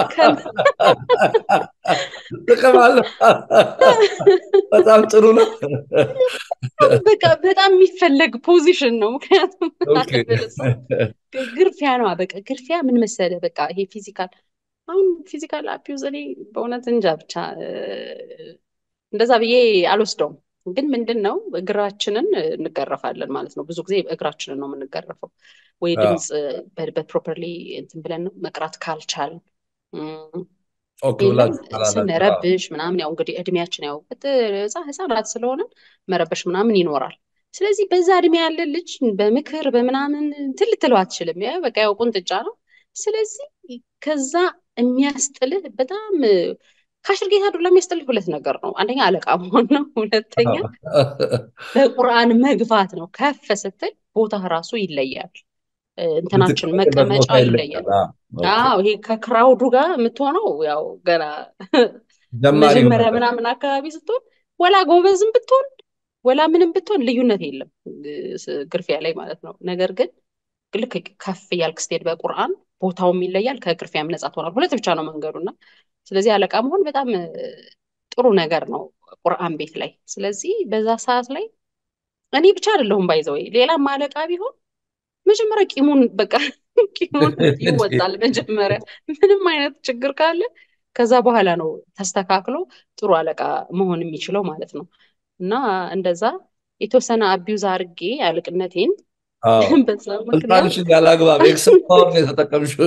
ጥቅም አለ። በጣም ጥሩ ነው። በቃ በጣም የሚፈለግ ፖዚሽን ነው። ምክንያቱም አለበለዚያ ግርፊያ ነው። በቃ ግርፊያ ምን መሰለህ፣ በቃ ይሄ ፊዚካል አሁን ፊዚካል አቢዩዝ እኔ በእውነት እንጃ ብቻ እንደዛ ብዬ አልወስደውም። ግን ምንድን ነው እግራችንን እንገረፋለን ማለት ነው። ብዙ ጊዜ እግራችንን ነው የምንገረፈው። ወይ ድምፅ በፕሮፐርሊ እንትን ብለን መቅራት ካልቻል ስንረብሽ ምናምን ያው እንግዲህ እድሜያችን ያው ህፃናት ስለሆነ መረበሽ ምናምን ይኖራል። ስለዚህ በዛ እድሜ ያለ ልጅ በምክር በምናምን እንትን ልትለው አትችልም። በቃ ያው ቁንጥጫ ነው። ስለዚህ ከዛ የሚያስጥልህ በጣም ከአሽር ጌታ ዱላ የሚያስጥልህ ሁለት ነገር ነው። አንደኛ አለቃ መሆን ነው። ሁለተኛ በቁርአን መግፋት ነው። ከፍ ስትል ቦታ ራሱ ይለያል። እንትናችን መቀመጫ ይለያል። አዎ ይሄ ከክራውዱ ጋር የምትሆነው ያው ገና መጀመሪያ ምናምን አካባቢ ስትሆን ወላ ጎበዝም ብትሆን ወላ ምንም ብትሆን ልዩነት የለም ግርፊያ ላይ ማለት ነው። ነገር ግን ልክ ከፍ እያልክ ስትሄድ በቁርአን ቦታውም ይለያል፣ ከግርፊያም ነጻ ትሆናል። ሁለት ብቻ ነው መንገዱና ስለዚህ አለቃ መሆን በጣም ጥሩ ነገር ነው ቁርአን ቤት ላይ። ስለዚህ በዛ ሰዓት ላይ እኔ ብቻ አይደለሁም ባይዘው ሌላም አለቃ ቢሆን መጀመሪያ ቂሙን በቃ ቂሙን ይወጣል። መጀመሪያ ምንም አይነት ችግር ካለ ከዛ በኋላ ነው ተስተካክሎ ጥሩ አለቃ መሆን የሚችለው ማለት ነው። እና እንደዛ የተወሰነ አቢዩዝ አድርጌ አለቅነቴን ስልጣንሽን ያላግባብ ኤክሰል ፓወር ነው የተጠቀምሽው።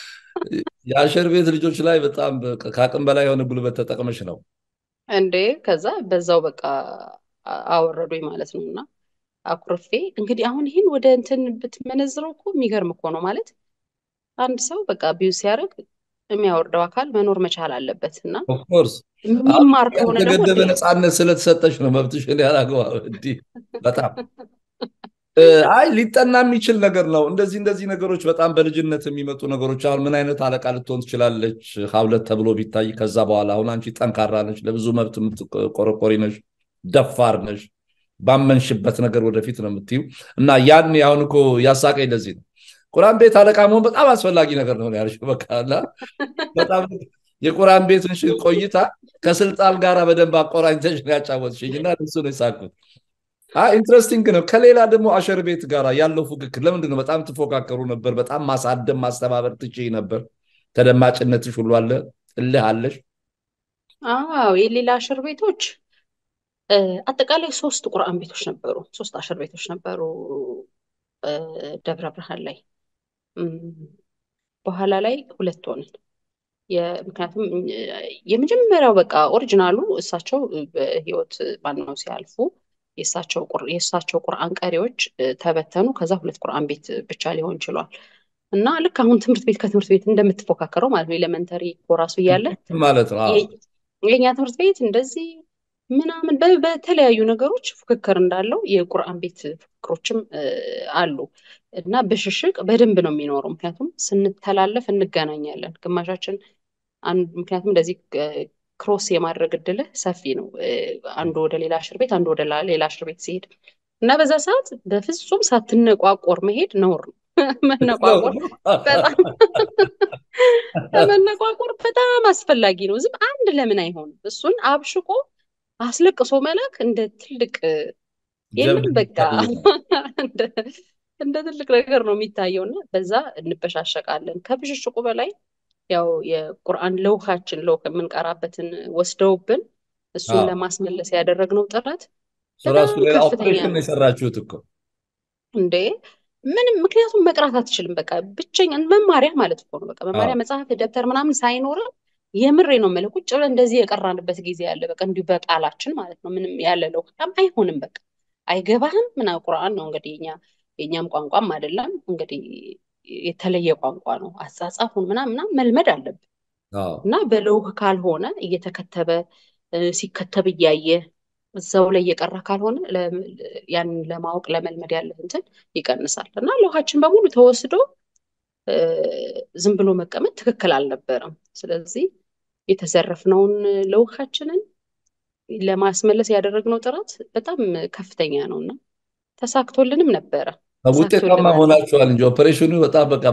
የአሸር ቤት ልጆች ላይ በጣም ከአቅም በላይ የሆነ ጉልበት ተጠቅመሽ ነው እንዴ። ከዛ በዛው በቃ አወረዱኝ ማለት ነው እና አኩርፌ እንግዲህ አሁን ይህን ወደ እንትን ብትመነዝረው እኮ የሚገርም እኮ ነው ማለት አንድ ሰው በቃ ቢዩዝ ሲያደርግ የሚያወርደው አካል መኖር መቻል አለበት እና ኦፍኮርስ የሚማር ከሆነ ደግሞ የተገደበ ነፃነት ስለተሰጠሽ ነው መብትሽን ያላግባብ እንዲህ በጣም አይ ሊጠና የሚችል ነገር ነው። እንደዚህ እንደዚህ ነገሮች በጣም በልጅነት የሚመጡ ነገሮች አሁን ምን አይነት አለቃ ልትሆን ትችላለች ሀብለት ተብሎ ቢታይ ከዛ በኋላ አሁን አንቺ ጠንካራ ነሽ፣ ለብዙ መብት የምትቆረቆሪ ነሽ፣ ደፋር ነሽ፣ ባመንሽበት ነገር ወደፊት ነው የምትዩ እና ያን አሁን እኮ ያሳቀኝ ለዚህ ነው። ቁርአን ቤት አለቃ መሆን በጣም አስፈላጊ ነገር ነው ያልሽው። በቃ በጣም የቁርአን ቤትን ቆይታ ከስልጣን ጋር በደንብ አቆራኝተሽ ነው ያጫወትሽኝ እና እሱ ነው የሳቅሁት። ኢንትረስቲንግ ነው። ከሌላ ደግሞ አሸር ቤት ጋር ያለው ፉክክር ለምንድን ነው? በጣም ትፎካከሩ ነበር። በጣም ማሳደም ማስተባበር ትችይ ነበር። ተደማጭነትሽ ሁሉ አለ፣ እልህ አለሽ። አዎ የሌላ አሸር ቤቶች አጠቃላይ ሶስት ቁርአን ቤቶች ነበሩ። ሶስት አሸር ቤቶች ነበሩ ደብረ ብርሃን ላይ። በኋላ ላይ ሁለት ሆንን። ምክንያቱም የመጀመሪያው በቃ ኦሪጂናሉ እሳቸው በህይወት ማነው ሲያልፉ የእሳቸው ቁርአን ቀሪዎች ተበተኑ። ከዛ ሁለት ቁርአን ቤት ብቻ ሊሆን ችሏል። እና ልክ አሁን ትምህርት ቤት ከትምህርት ቤት እንደምትፎካከረው ማለት ነው ኤሌመንተሪ ኮራሱ እያለ ማለት ነው የኛ ትምህርት ቤት እንደዚህ ምናምን በተለያዩ ነገሮች ፉክክር እንዳለው የቁርአን ቤት ፉክክሮችም አሉ እና ብሽሽቅ በደንብ ነው የሚኖረው። ምክንያቱም ስንተላለፍ እንገናኛለን ግማሻችን ምክንያቱም እንደዚህ ክሮስ የማድረግ እድልህ ሰፊ ነው። አንዱ ወደ ሌላ እስር ቤት፣ አንዱ ወደ ሌላ እስር ቤት ሲሄድ እና በዛ ሰዓት በፍጹም ሳትነቋቆር መሄድ ነውር ነው። መነቋቆር በጣም መነቋቆር በጣም አስፈላጊ ነው። ዝም አንድ ለምን አይሆንም? እሱን አብሽቆ አስለቅሶ መላክ እንደ ትልቅ የለም በቃ እንደ ትልቅ ነገር ነው የሚታየው እና በዛ እንበሻሸቃለን። ከብሽሽቁ በላይ ያው የቁርአን ለውሃችን ለውህ የምንቀራበትን ወስደውብን እሱን ለማስመለስ ያደረግነው ጥረት ራሱ ኦፕሬሽን የሰራችሁት እኮ እንዴ ምንም ምክንያቱም መቅራት አትችልም። በቃ ብቸኛ መማሪያ ማለት እኮ ነው። በቃ መማሪያ መጽሐፍ፣ ደብተር ምናምን ሳይኖረን የምሬ ነው የምልህ ቁጭ ብለን እንደዚህ የቀራንበት ጊዜ ያለ በቃ እንዲሁ በቃላችን ማለት ነው። ምንም ያለ ለውሃም አይሆንም። በቃ አይገባህም ምና ቁርአን ነው እንግዲህ የኛ የእኛም ቋንቋም አይደለም እንግዲህ የተለየ ቋንቋ ነው። አጻጻፉን ምናምን ምናምን መልመድ አለብን እና በለውህ ካልሆነ እየተከተበ ሲከተብ እያየ እዛው ላይ እየቀራ ካልሆነ ያንን ለማወቅ ለመልመድ ያለ እንትን ይቀንሳል እና ለውሃችን በሙሉ ተወስዶ ዝም ብሎ መቀመጥ ትክክል አልነበረም። ስለዚህ የተዘረፍነውን ለውሃችንን ለማስመለስ ያደረግነው ጥረት በጣም ከፍተኛ ነው እና ተሳክቶልንም ነበረ። ውጤታማ ሆናችኋል እንጂ ኦፐሬሽኑ በጣም በቃ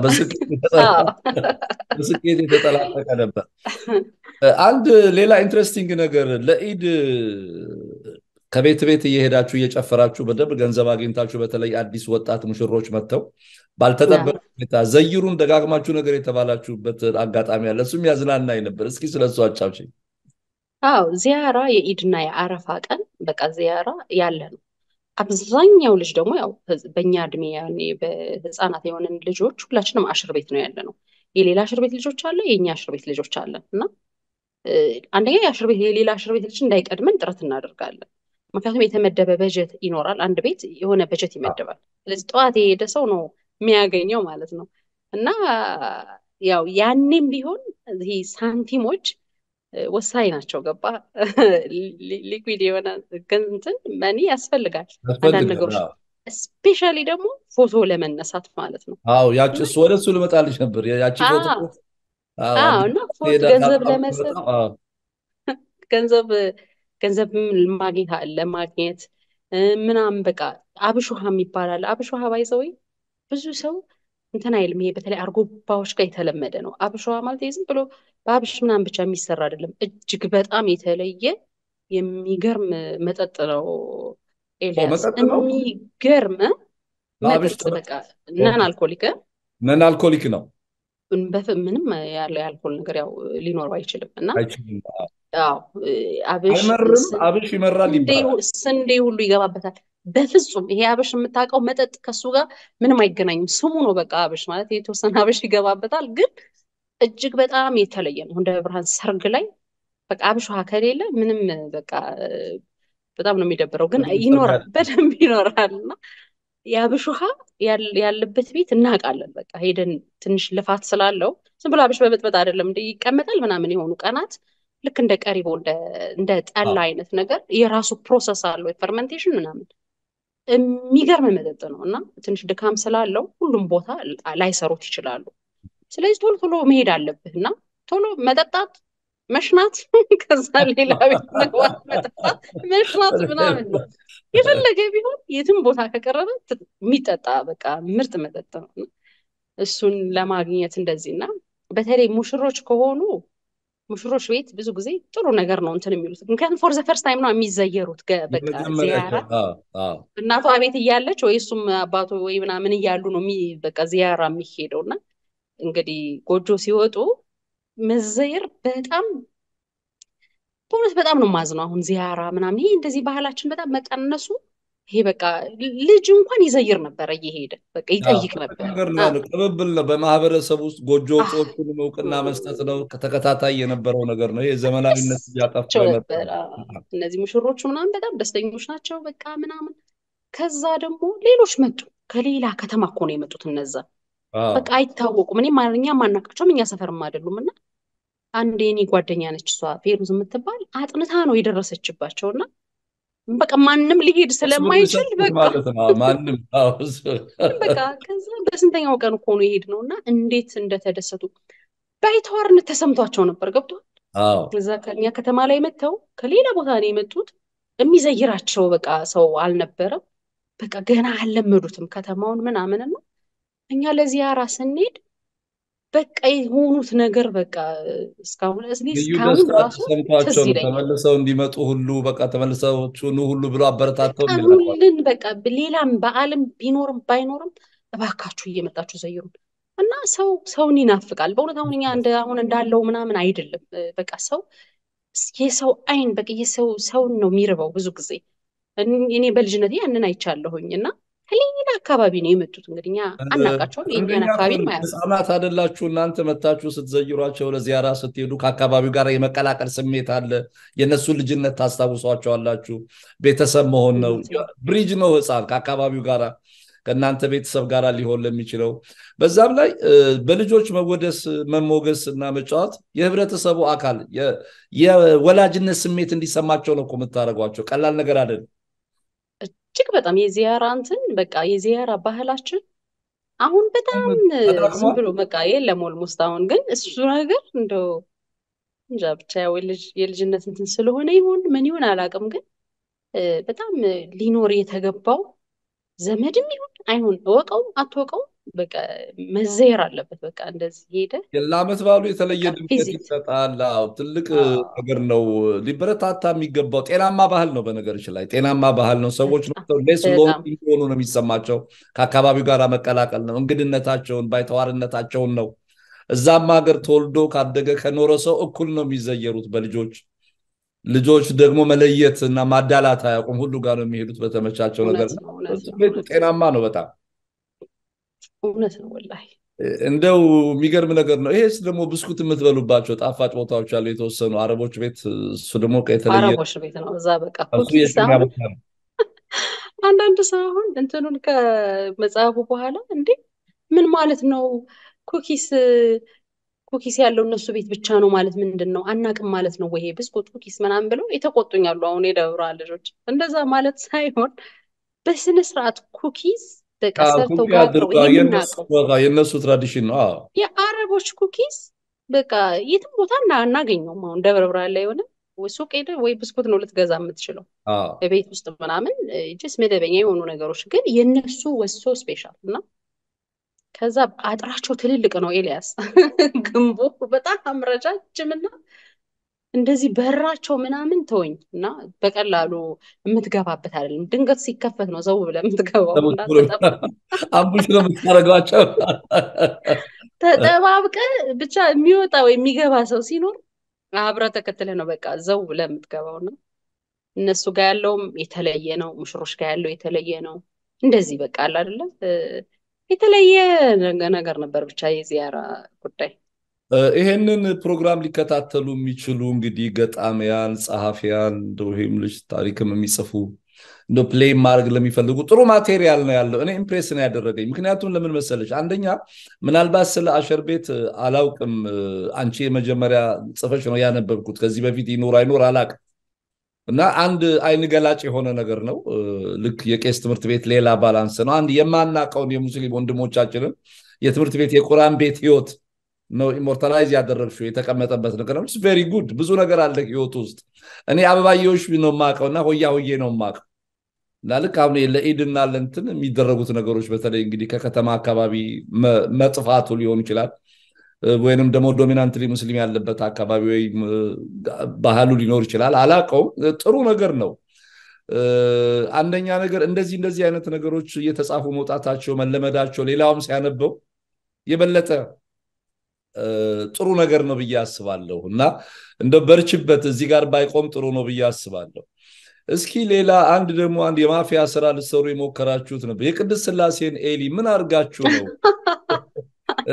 በስኬት የተጠላቀቀ ነበር። አንድ ሌላ ኢንትረስቲንግ ነገር ለኢድ ከቤት ቤት እየሄዳችሁ እየጨፈራችሁ በደንብ ገንዘብ አግኝታችሁ በተለይ አዲስ ወጣት ሙሽሮች መጥተው ባልተጠበቀ ሁኔታ ዘይሩን ደጋግማችሁ ነገር የተባላችሁበት አጋጣሚ አለ። እሱም ያዝናናኝ ነበር። እስኪ ስለሱ አጫውችኝ። አዎ ዚያራ የኢድና የአረፋ ቀን በቃ ዚያራ ያለ ነው። አብዛኛው ልጅ ደግሞ ያው በእኛ እድሜ ያኔ በህፃናት የሆንን ልጆች ሁላችንም አሽር ቤት ነው ያለ ነው። የሌላ አሽር ቤት ልጆች አለ፣ የእኛ አሽር ቤት ልጆች አለን እና አንደኛ የአሽር ቤት የሌላ አሽር ቤት ልጅ እንዳይቀድመን ጥረት እናደርጋለን። ምክንያቱም የተመደበ በጀት ይኖራል። አንድ ቤት የሆነ በጀት ይመደባል። ስለዚህ ጠዋት የሄደ ሰው ነው የሚያገኘው ማለት ነው እና ያው ያኔም ቢሆን ይሄ ሳንቲሞች ወሳኝ ናቸው። ገባ ሊኩዊድ የሆነ እንትን መኒ ያስፈልጋል አንዳንድ ነገሮች ስፔሻሊ ደግሞ ፎቶ ለመነሳት ማለት ነው። አዎ ያቺ እሱ ወደ እሱ ልመጣልሽ ነበር። ያቺ ፎቶ እና ገንዘብ ለመሰብ ገንዘብ ገንዘብ ማግኘት አለ ማግኘት ምናምን በቃ አብሽ ውሃ የሚባል አለ። አብሽ ውሃ ባይዘወይ ብዙ ሰው እንትን አይልም። ይሄ በተለይ አርጎባዎች ጋር የተለመደ ነው። አብሽ ውሃ ማለት ዝም ብሎ በአብሽ ምናምን ብቻ የሚሰራ አይደለም። እጅግ በጣም የተለየ የሚገርም መጠጥ ነው። ኤልያስ የሚገርም መጠጥ በቃ ነን አልኮሊክ ነን አልኮሊክ ነው። ምንም ያለ የአልኮል ነገር ያው ሊኖረው አይችልም እና አይመርም። አብሽ ይመራል ይባላል። ስንዴ ሁሉ ይገባበታል። በፍጹም ይሄ አብሽ የምታውቀው መጠጥ ከሱ ጋር ምንም አይገናኝም። ስሙ ነው በቃ አብሽ ማለት የተወሰነ አብሽ ይገባበታል፣ ግን እጅግ በጣም የተለየ ነው። እንደ ብርሃን ሰርግ ላይ በቃ አብሽ ውሃ ከሌለ ምንም በቃ በጣም ነው የሚደብረው፣ ግን ይኖራል፣ በደንብ ይኖራል እና የአብሽ ውሃ ያለበት ቤት እናውቃለን። በቃ ሄደን ትንሽ ልፋት ስላለው ዝም ብሎ አብሽ በበጥበጥ አይደለም እንደ ይቀመጣል ምናምን የሆኑ ቀናት ልክ እንደ ቀሪቦ እንደ ጠላ አይነት ነገር የራሱ ፕሮሰስ አለው የፈርመንቴሽን ምናምን የሚገርም መጠጥ ነው እና ትንሽ ድካም ስላለው ሁሉም ቦታ ላይሰሩት ይችላሉ። ስለዚህ ቶሎ ቶሎ መሄድ አለብህ እና ቶሎ መጠጣት መሽናት፣ ከዛ ሌላ ቤት መግባት፣ መጠጣት፣ መሽናት ምናምን ነው። የፈለገ ቢሆን የትም ቦታ ከቀረበ የሚጠጣ በቃ ምርጥ መጠጥ ነው። እሱን ለማግኘት እንደዚህ እና በተለይ ሙሽሮች ከሆኑ ሙሽሮች ቤት ብዙ ጊዜ ጥሩ ነገር ነው እንትን የሚሉት ምክንያቱም ፎር ዘ ፈርስት ታይም ነው የሚዘየሩት። በቃ ዚያራ እናቷ ቤት እያለች ወይ እሱም አባቶ ወይ ምናምን እያሉ ነው በቃ ዚያራ የሚሄደው እና እንግዲህ ጎጆ ሲወጡ መዘየር በጣም በእውነት በጣም ነው ማዝነው። አሁን ዚያራ ምናምን ይሄ እንደዚህ ባህላችን በጣም መቀነሱ ይሄ በቃ ልጅ እንኳን ይዘይር ነበረ እየሄደ በቃ ይጠይቅ ነበር። ቅብብል ነው በማህበረሰብ ውስጥ ጎጆ ወጪዎቹንም እውቅና መስጠት ነው። ተከታታይ የነበረው ነገር ነው። ይሄ ዘመናዊነት እያጠፋው ነበር። እነዚህ ሙሽሮቹ ምናምን በጣም ደስተኞች ናቸው በቃ ምናምን። ከዛ ደግሞ ሌሎች መጡ። ከሌላ ከተማ እኮ ነው የመጡት እነዛ በቃ አይታወቁም። እኔ እኛ ማናቃቸውም እኛ ሰፈርም አይደሉም እና አንድ የኔ ጓደኛ ነች እሷ ፌሩዝ የምትባል አጥንታ ነው የደረሰችባቸው እና በቃ ማንም ሊሄድ ስለማይችል ማንም በቃ ከዛ በስንተኛው ቀን እኮ ነው የሄድ ነው እና እንዴት እንደተደሰቱ ባይተዋርነት ተሰምቷቸው ነበር። ገብቷል። እዛ ከኛ ከተማ ላይ መጥተው ከሌላ ቦታ ነው የመጡት። የሚዘይራቸው በቃ ሰው አልነበረም። በቃ ገና አልለመዱትም ከተማውን ምናምን ነው። እኛ ለዚያራ ስንሄድ በቃ የሆኑት ነገር በቃ እስካሁን እስካሁን ራሱ ሰምቷቸው ተመልሰው እንዲመጡ ሁሉ በቃ ተመልሰው ኑ ሁሉ ብሎ አበረታተው ኑልን በቃ ሌላም በዓልም ቢኖርም ባይኖርም እባካችሁ እየመጣችሁ ዘይሩን እና ሰው ሰውን ይናፍቃል። በእውነት አሁን እኛ እንደ አሁን እንዳለው ምናምን አይደለም። በቃ ሰው የሰው አይን በቃ የሰው ሰውን ነው የሚርበው ብዙ ጊዜ እኔ በልጅነት ያንን አይቻለሁኝ እና ከሌላ አካባቢ ነው የመጡት። እንግዲህ እኛ አናውቃቸውም። የእኛን አካባቢ ህጻናት አይደላችሁ እናንተ መታችሁ ስትዘይሯቸው ለዚያራ ስትሄዱ ከአካባቢው ጋር የመቀላቀል ስሜት አለ። የእነሱን ልጅነት ታስታውሷቸዋላችሁ። ቤተሰብ መሆን ነው። ብሪጅ ነው ህፃን ከአካባቢው ጋር ከእናንተ ቤተሰብ ጋር ሊሆን ለሚችለው በዛም ላይ በልጆች መወደስ መሞገስ እና መጫወት የህብረተሰቡ አካል የወላጅነት ስሜት እንዲሰማቸው ነው እኮ የምታደርጓቸው። ቀላል ነገር አይደለም። እጅግ በጣም የዚያራ እንትን በቃ የዚያራ ባህላችን አሁን በጣም ዝም ብሎ በቃ የለም ኦልሞስት አሁን ግን እሱ ነገር እንደው እንጃ ብቻ ያው የልጅነት እንትን ስለሆነ ይሁን ምን ይሁን አላውቅም፣ ግን በጣም ሊኖር የተገባው ዘመድም ይሁን አይሁን እወቀው አትወቀው በቃ መዘየር አለበት። በቃ እንደዚህ ሄደ ለዓመት በዓሉ የተለየ በቃ ድምቀት ቪዚት ይሰጣል። አዎ ትልቅ አዎ ነገር ነው። ሊበረታታ የሚገባው ጤናማ ባህል ነው። በነገሮች ላይ ጤናማ ባህል ነው። ሰዎች በጣም ሌስ ሎንሊ በጣም እንደሆኑ ነው የሚሰማቸው። ከአካባቢው ጋር መቀላቀል ነው። እንግድነታቸውን ባይተዋርነታቸውን ነው። እዛም ሀገር ተወልዶ ካደገ ከኖረ ሰው እኩል ነው የሚዘየሩት በልጆች ልጆች ደግሞ መለየት እና ማዳላት አያውቁም። ሁሉ ጋር ነው የሚሄዱት በተመቻቸው ነገር እውነት ነው እውነት ነው ስሜቱ እውነት ነው ጤናማ ነው በጣም እውነት ነው ወላሂ እንደው የሚገርም ነገር ነው። ይሄስ ደግሞ ብስኩት የምትበሉባቸው ጣፋጭ ቦታዎች አሉ የተወሰኑ አረቦች ቤት። እሱ ደግሞ የተለየ አረቦች ቤት ነው እዛ በቃ እሱ ኩኪስ የሽሚያ አሁን ቦታ ነው። አንዳንድ ሰው አሁን እንትኑን ከመጽሐፉ በኋላ እንዴ ምን ማለት ነው ኩኪስ ኩኪስ ያለው እነሱ ቤት ብቻ ነው ማለት ምንድን ነው አናቅም ማለት ነው ወይ ይሄ ብስኩት ኩኪስ ምናምን ብለው የተቆጡኛሉ አሁን የደብረ ልጆች እንደዛ ማለት ሳይሆን በስነ ስርዓት ኩኪስ በቃ አዎ፣ ሰርተው ኩኪ ጋግረው አድርገው የነሱ የምናውቀው በቃ የነሱ ትራዲሽን ነው። አዎ የአረቦች ኩኪስ በቃ የትም ቦታ እና አናገኘውም። አሁን ደብረ ብርሃን ላይ የሆነ ወይ ሱቅ ሄደህ ወይ ብስኩት ነው ልትገዛ የምትችለው አዎ በቤት ውስጥ ምናምን ጅስ መደበኛ የሆኑ ነገሮች ግን የነሱ ወሶ ስፔሻል እና ከዛ አጥራቸው ትልልቅ ነው። ኤልያስ ግንቡ በጣም ረጃጅም እና እንደዚህ በራቸው ምናምን ተወኝ እና በቀላሉ የምትገባበት አይደለም። ድንገት ሲከፈት ነው ዘው ብለህ የምትገባው እና ተጠብ- አምቡሽ ነው የምታደርጓቸው። ተጠባብቀህ ብቻ የሚወጣ ወይ የሚገባ ሰው ሲኖር አብረህ ተከትለህ ነው በቃ ዘው ብለህ የምትገባው እና እነሱ ጋር ያለውም የተለየ ነው። ሙሽሮች ጋር ያለው የተለየ ነው። እንደዚህ በቃ አለ አይደለ እ፣ የተለየ ነገ- ነገር ነበር ብቻ የዚያራ ጉዳይ። እ፣ ይሄንን ፕሮግራም ሊከታተሉ የሚችሉ እንግዲህ ገጣሚያን፣ ጸሐፊያን እንደው ይሄም ልጅ ታሪክም የሚጽፉ እንደ ፕሌይ ማድረግ ለሚፈልጉ ጥሩ ማቴሪያል ነው ያለው። እኔ ኢምፕሬስ ነው ያደረገኝ። ምክንያቱም ለምን መሰለች፣ አንደኛ ምናልባት ስለ አሸር ቤት እ፣ አላውቅም። እ፣ አንቺ የመጀመሪያ ጽፈሽ ነው ያነበብኩት። ከዚህ በፊት ይኖር አይኖር አላውቅም። እና አንድ አይን ገላጭ የሆነ ነገር ነው። እ፣ ልክ የቄስ ትምህርት ቤት ሌላ ባላንስ ነው። አንድ የማናውቀውን የሙስሊም ወንድሞቻችንን የትምህርት ቤት የቁርአን ቤት ህይወት ነው ኢሞርታላይዝ ያደረግሽው የተቀመጠበት ነገር ነው። ቬሪ ጉድ ብዙ ነገር አለ ህይወት ውስጥ። እኔ አበባየሁሽ ነው የማውቀው እና ሆያ ሆዬ ነው የማውቀው እና ልክ አሁን ለኢድና ለእንትን የሚደረጉት ነገሮች በተለይ እንግዲህ ከከተማ አካባቢ መ- መጥፋቱ ሊሆን ይችላል እ፣ ወይንም ደግሞ ዶሚናንትሊ ሙስሊም ያለበት አካባቢ ወይም እ፣ ባህሉ ሊኖር ይችላል። አላውቀውም። እ፣ ጥሩ ነገር ነው። እ፣ አንደኛ ነገር እንደዚህ እንደዚህ አይነት ነገሮች እየተጻፉ መውጣታቸው መለመዳቸው ሌላውም ሲያነበው የበለጠ እ፣ ጥሩ ነገር ነው ብዬ አስባለሁ እና እንደ በርችበት እዚህ ጋር ባይቆም ጥሩ ነው ብዬ አስባለሁ። እስኪ ሌላ አንድ ደግሞ አንድ የማፊያ ስራ ልትሰሩ የሞከራችሁት ነበር። የቅድስት ስላሴን ኤሊ ምን አድርጋችሁ ነው? እ?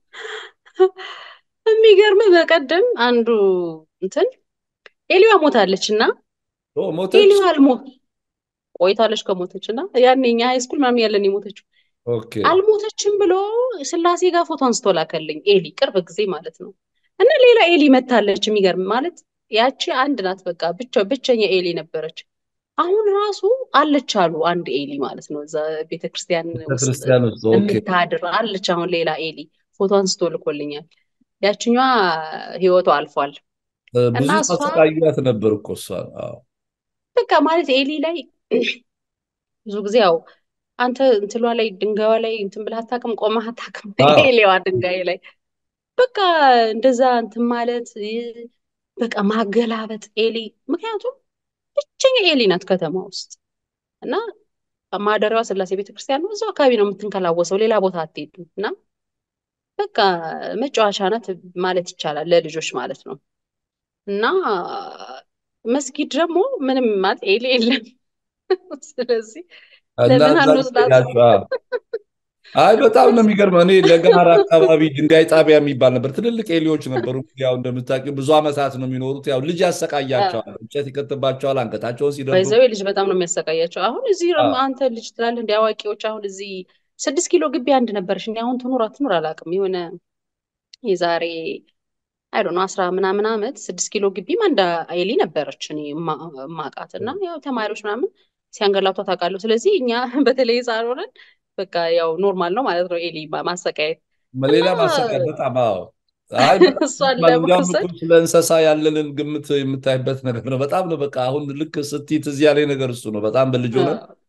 የሚገርምህ በቀደም አንዱ እንትን ኤሊዋ ሞታለች እና ኦ፣ ሞተች? ኤሊዋ አልሞት ቆይታለች ከሞተች እና ያኔ እኛ ሃይስኩል ምናምን ያለን የሞተችው ኦኬ አልሞተችም ብሎ ስላሴ ጋር ፎቶ አንስቶ ላከልኝ። ኤሊ ቅርብ ጊዜ ማለት ነው። እና ሌላ ኤሊ መታለች። የሚገርም ማለት ያቺ አንድ ናት። በቃ ብቻ ብቸኛ ኤሊ ነበረች። አሁን ራሱ አለች አሉ አንድ ኤሊ ማለት ነው። እዛ ቤተክርስቲያን ውስጥ ቤተክርስቲያን ውስጥ ኦኬ። የምታድር አለች። አሁን ሌላ ኤሊ ፎቶ አንስቶ ልኮልኛል። ያችኛዋ ህይወቷ አልፏል እ፣ እና ብዙ እሷ ማሰቃያት ነበር እኮ እሷ። አዎ። በቃ ማለት ኤሊ ላይ ብዙ ጊዜ ያው አንተ እንትሏ ላይ ድንጋዩ ላይ እንትን ብለህ አታውቅም፣ ቆመህ አታውቅም። አዎ። ኤሊዋ ድንጋይ ላይ በቃ እንደዛ እንትን ማለት እ፣ በቃ ማገላበጥ ኤሊ። ምክንያቱም ብቸኛ ኤሊ ናት ከተማ ውስጥ እና ማደሪያዋ ስላሴ ቤተክርስቲያን ነው። እዛው አካባቢ ነው የምትንከላወሰው፣ ሌላ ቦታ አትሄድም። እና በቃ መጫወቻ ናት ማለት ይቻላል ለልጆች ማለት ነው። እና መስጊድ ደግሞ ምንም ማለት ኤሊ የለም። ስለዚህ እና ለምን እዛ አንወስዳትም? ሄዳችሁ አዎ። አይ በጣም ነው የሚገርመው። እኔ ለጋራ አካባቢ ድንጋይ ጣቢያ የሚባል ነበር። ትልልቅ ኤሊዎች ነበሩ። ያው እንደምታውቂው ብዙ ዓመታት ነው የሚኖሩት። ያው ልጅ ያሰቃያቸዋል፣ እንጨት ይከትባቸዋል፣ አንገታቸውን ሲደብሩ ባይዘዌ ልጅ በጣም ነው የሚያሰቃያቸው። አሁን እዚህ አዎ። ደግሞ አንተ ልጅ ትላለህ እንደ አዋቂዎች። አሁን እዚህ ስድስት ኪሎ ግቢ አንድ ነበረች። እኔ አሁን ትኑር አትኑር አላውቅም። የሆነ የዛሬ አይ ዶንት ኖ አስራ ምናምን ዓመት ስድስት ኪሎ ግቢም አንድ ኤሊ ነበረች እኔ እማ- እማውቃት እና ያው ተማሪዎች ምናምን ሲያንገላቷት አውቃለሁ። ስለዚህ እኛ በተለይ ሕፃን ሆነን በቃ ያው ኖርማል ነው ማለት ነው ኤሊ ማ- ማሰቃየት ሌላ እና ማሰቃየት በጣም አዎ። አይ በጣም እሷን እንዲያውም ለመውሰድ እኮ ስለ እንስሳ ያለንን ግምት የምታይበት ነገር ነው። በጣም ነው በቃ አሁን ልክ ስትይ ትዝ ያለኝ ነገር እሱ ነው። በጣም በልጅ ሆነን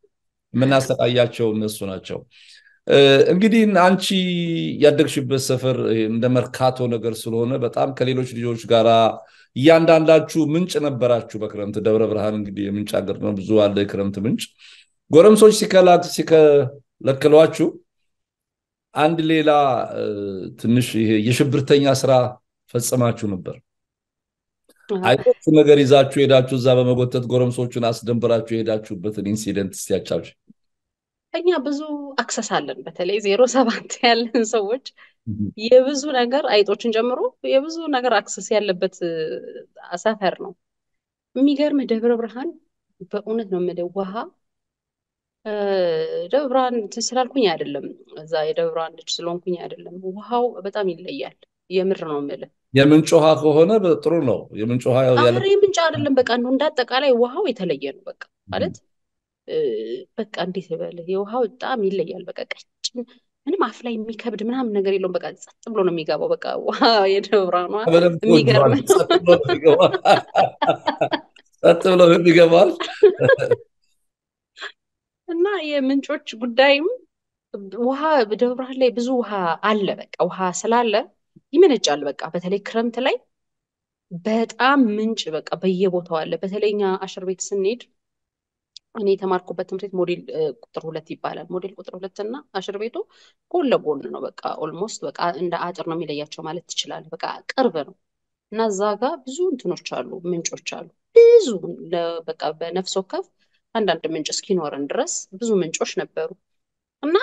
የምናሰቃያቸው እነሱ ናቸው። እንግዲህ አንቺ ያደግሽበት ሰፈር እንደ መርካቶ ነገር ስለሆነ በጣም ከሌሎች ልጆች ጋራ እያንዳንዳችሁ ምንጭ ነበራችሁ። በክረምት ደብረ ብርሃን እንግዲህ የምንጭ ሀገር ነው፣ ብዙ አለ የክረምት ምንጭ። ጎረምሶች ሲከለክሏችሁ አንድ ሌላ ትንሽ ይሄ የሽብርተኛ ስራ ፈጽማችሁ ነበር። አይቶቹ ነገር ይዛችሁ ሄዳችሁ እዛ በመጎተት ጎረምሶቹን አስደንብራችሁ የሄዳችሁበትን ኢንሲደንት እስቲ ያጫውሽ። እኛ ብዙ አክሰስ አለን። በተለይ ዜሮ ሰባት ያለን ሰዎች የብዙ ነገር አይጦችን ጨምሮ የብዙ ነገር አክሰስ ያለበት ሰፈር ነው። የሚገርም ደብረ ብርሃን በእውነት ነው የምልህ ውሃ ደብረ ብርሃን እንትን ስላልኩኝ አይደለም፣ እዛ የደብረ ብርሃን ልጅ ስለሆንኩኝ አይደለም። ውሃው በጣም ይለያል። የምር ነው የምልህ። የምንጭ ውሃ ከሆነ ጥሩ ነው። የምንጭ ውሃ ኧረ የምንጭ አይደለም፣ በቃ ነው እንዳጠቃላይ ውሃው የተለየ ነው። በቃ ማለት በቃ እንዴት ይበልህ፣ የውሃው በጣም ይለያል። በቃ ቀጭን ምንም አፍ ላይ የሚከብድ ምናምን ነገር የለውም። በቃ ጸጥ ብሎ ነው የሚገባው። በቃ ውሃ የደብረ ብርሃኗ የሚገርም ነው። ጸጥ ብሎ የሚገባል እና የምንጮች ጉዳይም ውሃ ደብረ ብርሃን ላይ ብዙ ውሃ አለ። በቃ ውሃ ስላለ ይመነጫል። በቃ በተለይ ክረምት ላይ በጣም ምንጭ በቃ በየቦታው አለ። በተለይ እኛ አሽር ቤት ስንሄድ እኔ የተማርኩበት ትምህርት ቤት ሞዴል ቁጥር ሁለት ይባላል። ሞዴል ቁጥር ሁለት እና አሽር ቤቱ ጎን ለጎን ነው። በቃ ኦልሞስት በቃ እንደ አጥር ነው የሚለያቸው ማለት ትችላለህ። በቃ ቅርብ ነው እና እዛ ጋር ብዙ እንትኖች አሉ፣ ምንጮች አሉ። ብዙ በቃ በነፍስ ወከፍ አንዳንድ ምንጭ እስኪኖረን ድረስ ብዙ ምንጮች ነበሩ እና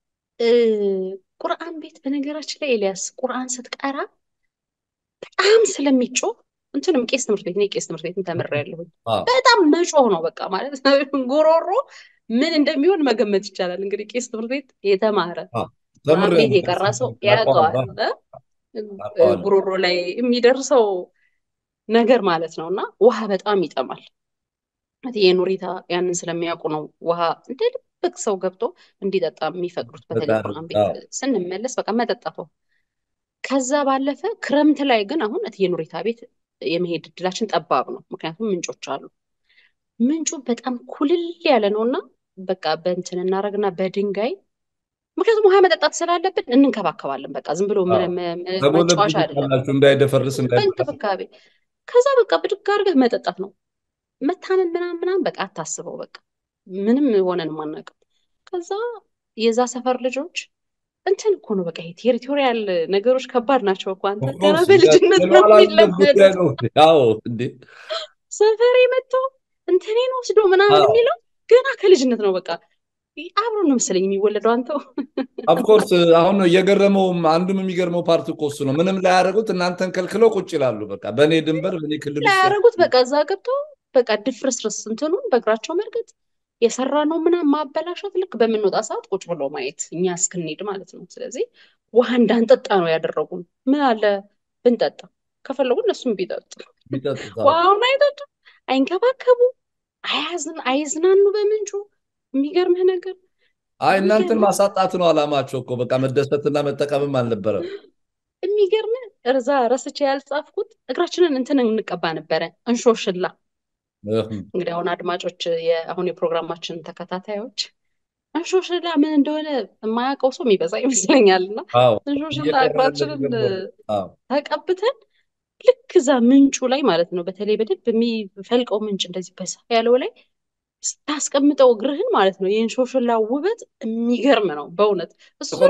ቁርአን ቤት በነገራችን ላይ ኤልያስ ቁርአን ስትቀራ በጣም ስለሚጮህ እንትንም ቄስ ትምህርት ቤት እኔ ቄስ ትምህርት ቤትን ተምሬያለሁኝ። በጣም መጮህ ነው በቃ ማለት ጉሮሮ ምን እንደሚሆን መገመት ይቻላል። እንግዲህ ቄስ ትምህርት ቤት የተማረ ቁርአን ቤት የቀራ ሰው ያውቀዋል ጉሮሮ ላይ የሚደርሰው ነገር ማለት ነው እና ውሃ በጣም ይጠማል። የኑሪታ ያንን ስለሚያውቁ ነው ውሃ እንደ ልብቅ ሰው ገብቶ እንዲጠጣ የሚፈቅዱት። በተለይ ቁርአን ቤት ስንመለስ በቃ መጠጣቱ። ከዛ ባለፈ ክረምት ላይ ግን አሁን እትዬ ኑሪታ ቤት የመሄድ እድላችን ጠባብ ነው። ምክንያቱም ምንጮች አሉ። ምንጩ በጣም ኩልል ያለ ነው እና በቃ በእንትን እናደርግና በድንጋይ ምክንያቱም ውሃ መጠጣት ስላለብን እንንከባከባለን። በቃ ዝም ብሎ መጫወቻ አይደለም፣ እንዳይደፈርስ በእንክብካቤ ከዛ በቃ ብድግ አድርገህ መጠጣት ነው። መታመን ምናምን ምናምን በቃ አታስበው። በቃ ምንም ሆነን አናውቅም። ከዛ የዛ ሰፈር ልጆች እንትን እኮ ነው በቃ ቴሪቶሪያል ነገሮች ከባድ ናቸው እኮ አንተ ገና በልጅነት ነው የሚለመድ ሰፈሬ መጥቶ እንትኔን ወስዶ ምናምን የሚለው ገና ከልጅነት ነው በቃ አብሮ ነው መሰለኝ የሚወለደው አንተው ኦፍኮርስ አሁን ነው እየገረመውም አንዱም የሚገርመው ፓርት እኮ እሱ ነው ምንም ላያደርጉት እናንተን ከልክለው ቁጭ ይላሉ በቃ በእኔ ድንበር በእኔ ክልል ላያደርጉት በቃ እዛ ገብተው በቃ ድፍርስርስ እንትኑን በእግራቸው መርገጥ የሰራ ነው ምናምን ማበላሸት ልክ በምንወጣ ሰዓት ቁጭ ብሎ ማየት እኛ እስክንሄድ ማለት ነው ስለዚህ ውሃ እንዳንጠጣ ነው ያደረጉን ምን አለ ብንጠጣ ከፈለጉ እነሱም ቢጠጡ ውሃውን አይጠጡ አይንከባከቡ አይዝናኑ በምንጩ የሚገርምህ ነገር አይ እናንተን ማሳጣት ነው አላማቸው እኮ በቃ መደሰትና መጠቀምም አልነበረም የሚገርምህ እርዛ ረስቼ ያልጻፍኩት እግራችንን እንትን እንቀባ ነበረ እንሾሽላ እንግዲህ አሁን አድማጮች አሁን የፕሮግራማችን ተከታታዮች እንሾሽላ ምን እንደሆነ የማያውቀው ሰው የሚበዛ ይመስለኛል እና እንሾሽላ እግራችንን ተቀብተን ልክ እዛ ምንጩ ላይ ማለት ነው በተለይ በደንብ የሚፈልቀው ምንጭ እንደዚህ በሳ ያለው ላይ ስታስቀምጠው እግርህን ማለት ነው የእንሾሽላ ውበት የሚገርም ነው በእውነት እሱን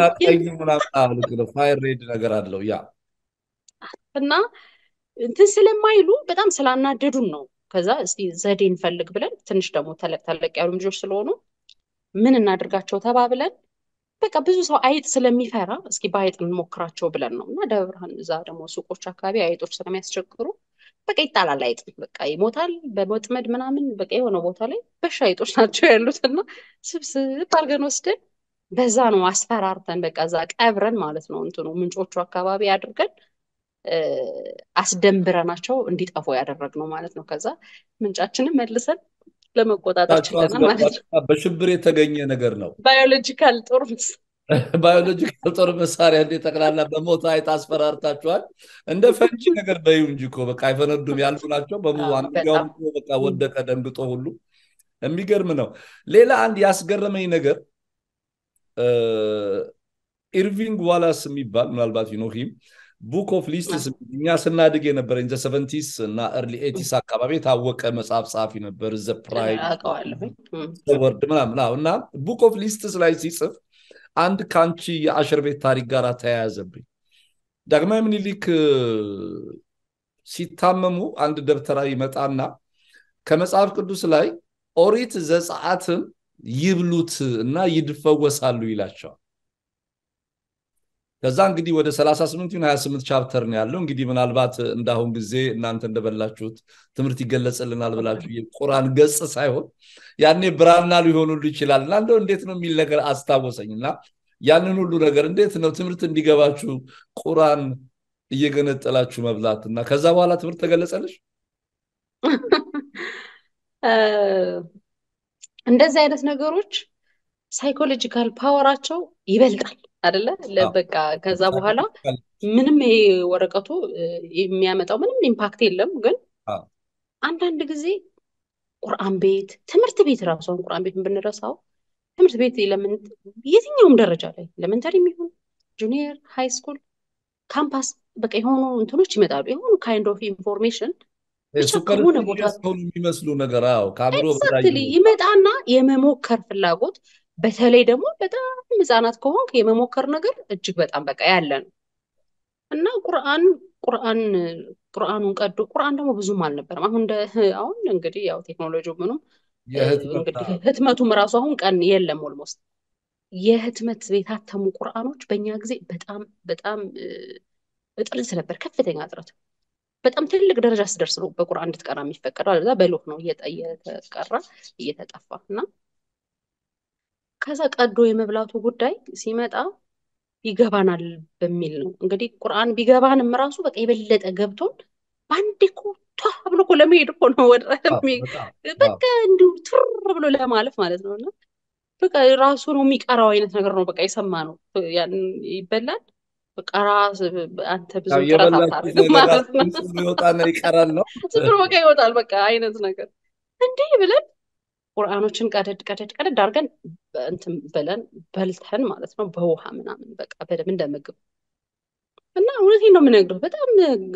ፋይር ሬድ ነገር አለው ያ እና እንትን ስለማይሉ በጣም ስላናደዱን ነው ከዛ እስቲ ዘዴ እንፈልግ ብለን ትንሽ ደግሞ ተለቅ ተለቅ ያሉ ልጆች ስለሆኑ ምን እናድርጋቸው ተባብለን በቃ ብዙ ሰው አይጥ ስለሚፈራ እስኪ በአይጥ እንሞክራቸው ብለን ነው እና ደብረ ብርሃን እዛ ደግሞ ሱቆች አካባቢ አይጦች ስለሚያስቸግሩ በቃ ይጣላል አይጥ በቃ ይሞታል በመጥመድ ምናምን በቃ የሆነ ቦታ ላይ በሻ አይጦች ናቸው ያሉት እና ስብስብ አድርገን ወስደን በዛ ነው አስፈራርተን በቃ እዛ ቀብረን ማለት ነው እንትኑ ምንጮቹ አካባቢ አድርገን አስደንብረናቸው እንዲጠፉ ያደረግነው ማለት ነው ከዛ ምንጫችንን መልሰን ለመቆጣጠር ችለናል ማለት ነው በሽብር የተገኘ ነገር ነው ባዮሎጂካል ጦር ባዮሎጂካል ጦር መሳሪያ እንደ ጠቅላላ በሞት አይጥ አስፈራርታችኋል እንደ ፈንጂ ነገር በዩ እንጂ እኮ በቃ አይፈነዱም ያሉ ናቸው በሙሉ አንዱም በቃ ወደቀ ደንግጦ ሁሉ የሚገርም ነው። ሌላ አንድ ያስገረመኝ ነገር ኢርቪንግ ዋላስ የሚባል ምናልባት ዩኖሂም ቡክ ኦፍ ሊስትስ እኛ ስናድግ የነበረ ዘ ሰቨንቲስ እና ኤርሊ ኤቲስ አካባቢ የታወቀ መጽሐፍ ጸሐፊ ነበር። ዘ ፕራይድ ወርድ ምናምን እና ቡክ ኦፍ ሊስትስ ላይ ሲጽፍ አንድ ከአንቺ የአሸር ቤት ታሪክ ጋር ተያያዘብኝ። ዳግማዊ ምኒልክ ሲታመሙ አንድ ደብተራ ይመጣና ከመጽሐፍ ቅዱስ ላይ ኦሪት ዘጸአትን ይብሉት እና ይድፈወሳሉ ይላቸዋል። ከዛ እንግዲህ ወደ 38 ይሁን 28 ቻፕተር ነው ያለው። እንግዲህ ምናልባት እንዳሁን ጊዜ እናንተ እንደበላችሁት ትምህርት ይገለጽልናል ብላችሁ የቁራን ገጽ ሳይሆን ያኔ ብራና ሊሆኑሉ ይችላል እና እንደው እንዴት ነው የሚል ነገር አስታወሰኝ እና ያንን ሁሉ ነገር እንዴት ነው ትምህርት እንዲገባችሁ ቁራን እየገነጠላችሁ መብላት እና ከዛ በኋላ ትምህርት ተገለጸልሽ? እንደዚህ አይነት ነገሮች ሳይኮሎጂካል ፓወራቸው ይበልጣል አደለ? በቃ ከዛ በኋላ ምንም ይሄ ወረቀቱ የሚያመጣው ምንም ኢምፓክት የለም። ግን አንዳንድ ጊዜ ቁርአን ቤት፣ ትምህርት ቤት ራሱ አሁን ቁርአን ቤት ብንረሳው ትምህርት ቤት የትኛውም ደረጃ ላይ ኤሌመንተሪ የሚሆን ጁኒየር፣ ሃይ ስኩል፣ ካምፓስ በቃ የሆኑ እንትኖች ይመጣሉ። የሆኑ ካይንድ ኦፍ ኢንፎርሜሽን ብቻ ከሆነ ቦታ የሚመስሉ ነገር ከአእምሮ ኤግዛክትሊ ይመጣና የመሞከር ፍላጎት በተለይ ደግሞ በጣም ህፃናት ከሆንክ የመሞከር ነገር እጅግ በጣም በቃ ያለ ነው እና ቁርአን ቁርአን ቁርአኑን ቀዶ ቁርአን ደግሞ ብዙም አልነበረም። አሁን እንደ አሁን እንግዲህ ያው ቴክኖሎጂ ምኑም እንግዲህ ህትመቱም ራሱ አሁን ቀን የለም ኦልሞስት የህትመት የታተሙ ቁርአኖች በእኛ ጊዜ በጣም በጣም እጥረት ነበር፣ ከፍተኛ እጥረት። በጣም ትልቅ ደረጃ ስደርስ ነው በቁርአን እንድትቀራ የሚፈቀደው። አለዛ በሎህ ነው እየተቀራ እየተጠፋ እና ከዛ ቀዶ የመብላቱ ጉዳይ ሲመጣ ይገባናል በሚል ነው እንግዲህ ቁርአን ቢገባንም ራሱ በቃ የበለጠ ገብቶን በአንዴ እኮ ቷ ብሎ እኮ ለመሄድ እኮ ነው ወደ በቃ እንዲሁ ቱር ብሎ ለማለፍ ማለት ነው እና በቃ ራሱ ነው የሚቀራው አይነት ነገር ነው። በቃ የሰማ ነው ያን ይበላል። በቃ ራስ አንተ ብዙ ጥረት አታደርግም ማለት ነው። ይወጣና ይቀራል ነው ዝም ብሎ በቃ ይወጣል በቃ አይነት ነገር እንዲህ ብለን ቁርአኖችን ቀደድ ቀደድ ቀደድ አድርገን እንትን ብለን በልተን ማለት ነው በውሃ ምናምን በቃ በደምብ እንደ ምግብ እና እውነቴን ነው የምነግርህ በጣም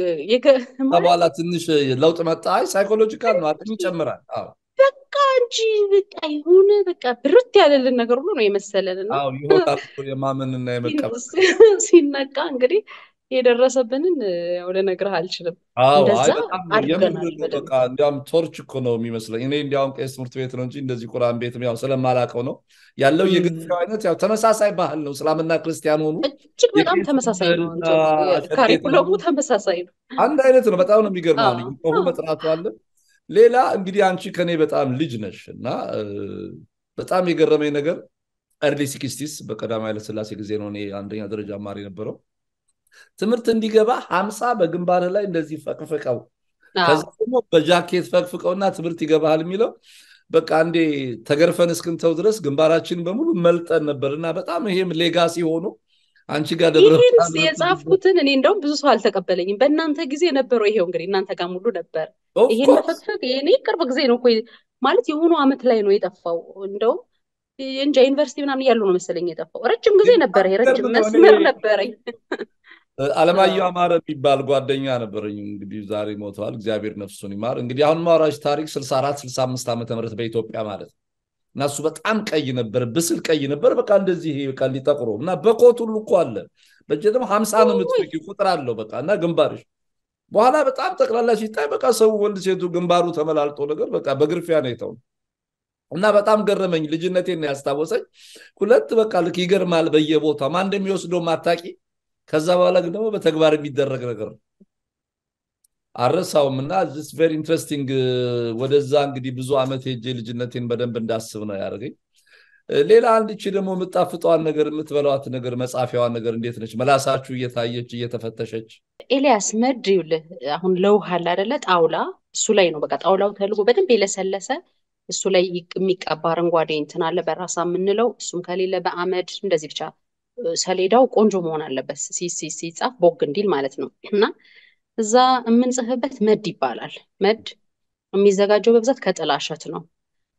በኋላ ትንሽ ለውጥ መጣ። አይ ሳይኮሎጂካል ነው አቅም ይጨምራል። በቃ እንጂ በቃ የሆነ በቃ ብርት ያለልን ነገር ሁሉ ነው የመሰለን እና ይሆናል የማመንና የመቀበል ሲነቃ እንግዲህ የደረሰብንን ያው ልነግርህ አልችልም። እንደዛ አድርገናል። በቃ እንዲያውም ቶርች እኮ ነው የሚመስለኝ። እኔ እንዲያውም ቄስ ትምህርት ቤት ነው እንጂ እንደዚህ ቁርአን ቤትም ያው ስለማላውቀው ነው ያለው የግጥያው አይነት ያው ተመሳሳይ ባህል ነው። እስላምና ክርስቲያን ሆኑ እጅግ በጣም ተመሳሳይ ነው። ካሪኩለሙ ተመሳሳይ ነው። አንድ አይነት ነው። በጣም ነው የሚገርመው። ሁ መጥራቱ አለ። ሌላ እንግዲህ አንቺ ከኔ በጣም ልጅ ነሽ እና በጣም የገረመኝ ነገር ኤርሊ ሲክስቲስ በቀዳማዊ ኃይለሥላሴ ጊዜ ነው እኔ አንደኛ ደረጃ ማሪ ነበረው ትምህርት እንዲገባ ሀምሳ በግንባር ላይ እንደዚህ ፈቅፍቀው ከዛ ደግሞ በጃኬት ፈቅፍቀውና ትምህርት ይገባሃል የሚለው በቃ አንዴ ተገርፈን እስክንተው ድረስ ግንባራችን በሙሉ መልጠን ነበር እና በጣም ይሄም ሌጋሲ ሆኖ አንቺ ጋር ደብረ ይህን የጻፍኩትን እኔ እንደውም ብዙ ሰው አልተቀበለኝም። በእናንተ ጊዜ ነበረው ይሄው እንግዲህ እናንተ ጋር ሙሉ ነበር። ይሄን መፈቅፈቅ እኔ ቅርብ ጊዜ ነው ማለት የሆኑ አመት ላይ ነው የጠፋው። እንደውም እንጃ ዩኒቨርሲቲ ምናምን እያሉ ነው መሰለኝ የጠፋው። ረጅም ጊዜ ነበረ፣ ረጅም መስመር ነበረኝ። አለማየሁ አማረ የሚባል ጓደኛ ነበረኝ። እንግዲህ ዛሬ ሞተዋል፣ እግዚአብሔር ነፍሱን ይማር። እንግዲህ አሁን ማውራጅ ታሪክ 64 65 ዓመተ ምህረት በኢትዮጵያ ማለት ነው። እና እሱ በጣም ቀይ ነበር፣ ብስል ቀይ ነበር። በቃ እንደዚህ በቃ እንዲጠቁሮ እና በኮት ሁሉ እኮ አለ። በእጀ ደግሞ ሀምሳ ነው የምትፈቂ ቁጥር አለው በቃ እና ግንባርሽ በኋላ በጣም ጠቅላላ ሲታይ በቃ ሰው ወንድ ሴቱ ግንባሩ ተመላልጦ ነገር በቃ በግርፊያ ነው የተው እና በጣም ገረመኝ። ልጅነቴን ያስታወሰኝ ሁለት በቃ ልክ ይገርማል። በየቦታው ማን እንደሚወስደው ማታቂ ከዛ በኋላ ግን ደግሞ በተግባር የሚደረግ ነገር ነው። አረሳውም እና ቨሪ ኢንትረስቲንግ። ወደዛ እንግዲህ ብዙ ዓመት ሄጄ ልጅነቴን በደንብ እንዳስብ ነው ያደርገኝ። ሌላ አንድ እቺ ደግሞ የምጣፍጠዋን ነገር የምትበላዋት ነገር መጻፊያዋን ነገር እንዴት ነች? መላሳችሁ እየታየች እየተፈተሸች። ኤልያስ መድ ይኸውልህ አሁን ለውሃ አለ አይደለ? ጣውላ እሱ ላይ ነው በቃ ጣውላው ተልጎ በደንብ የለሰለሰ እሱ ላይ የሚቀባ አረንጓዴ እንትን አለ በራሳ የምንለው እሱም ከሌለ በአመድ እንደዚህ ብቻ ሰሌዳው ቆንጆ መሆን አለበት ሲጻፍ ቦግ እንዲል ማለት ነው። እና እዛ የምንጽፍበት መድ ይባላል። መድ የሚዘጋጀው በብዛት ከጥላሸት ነው።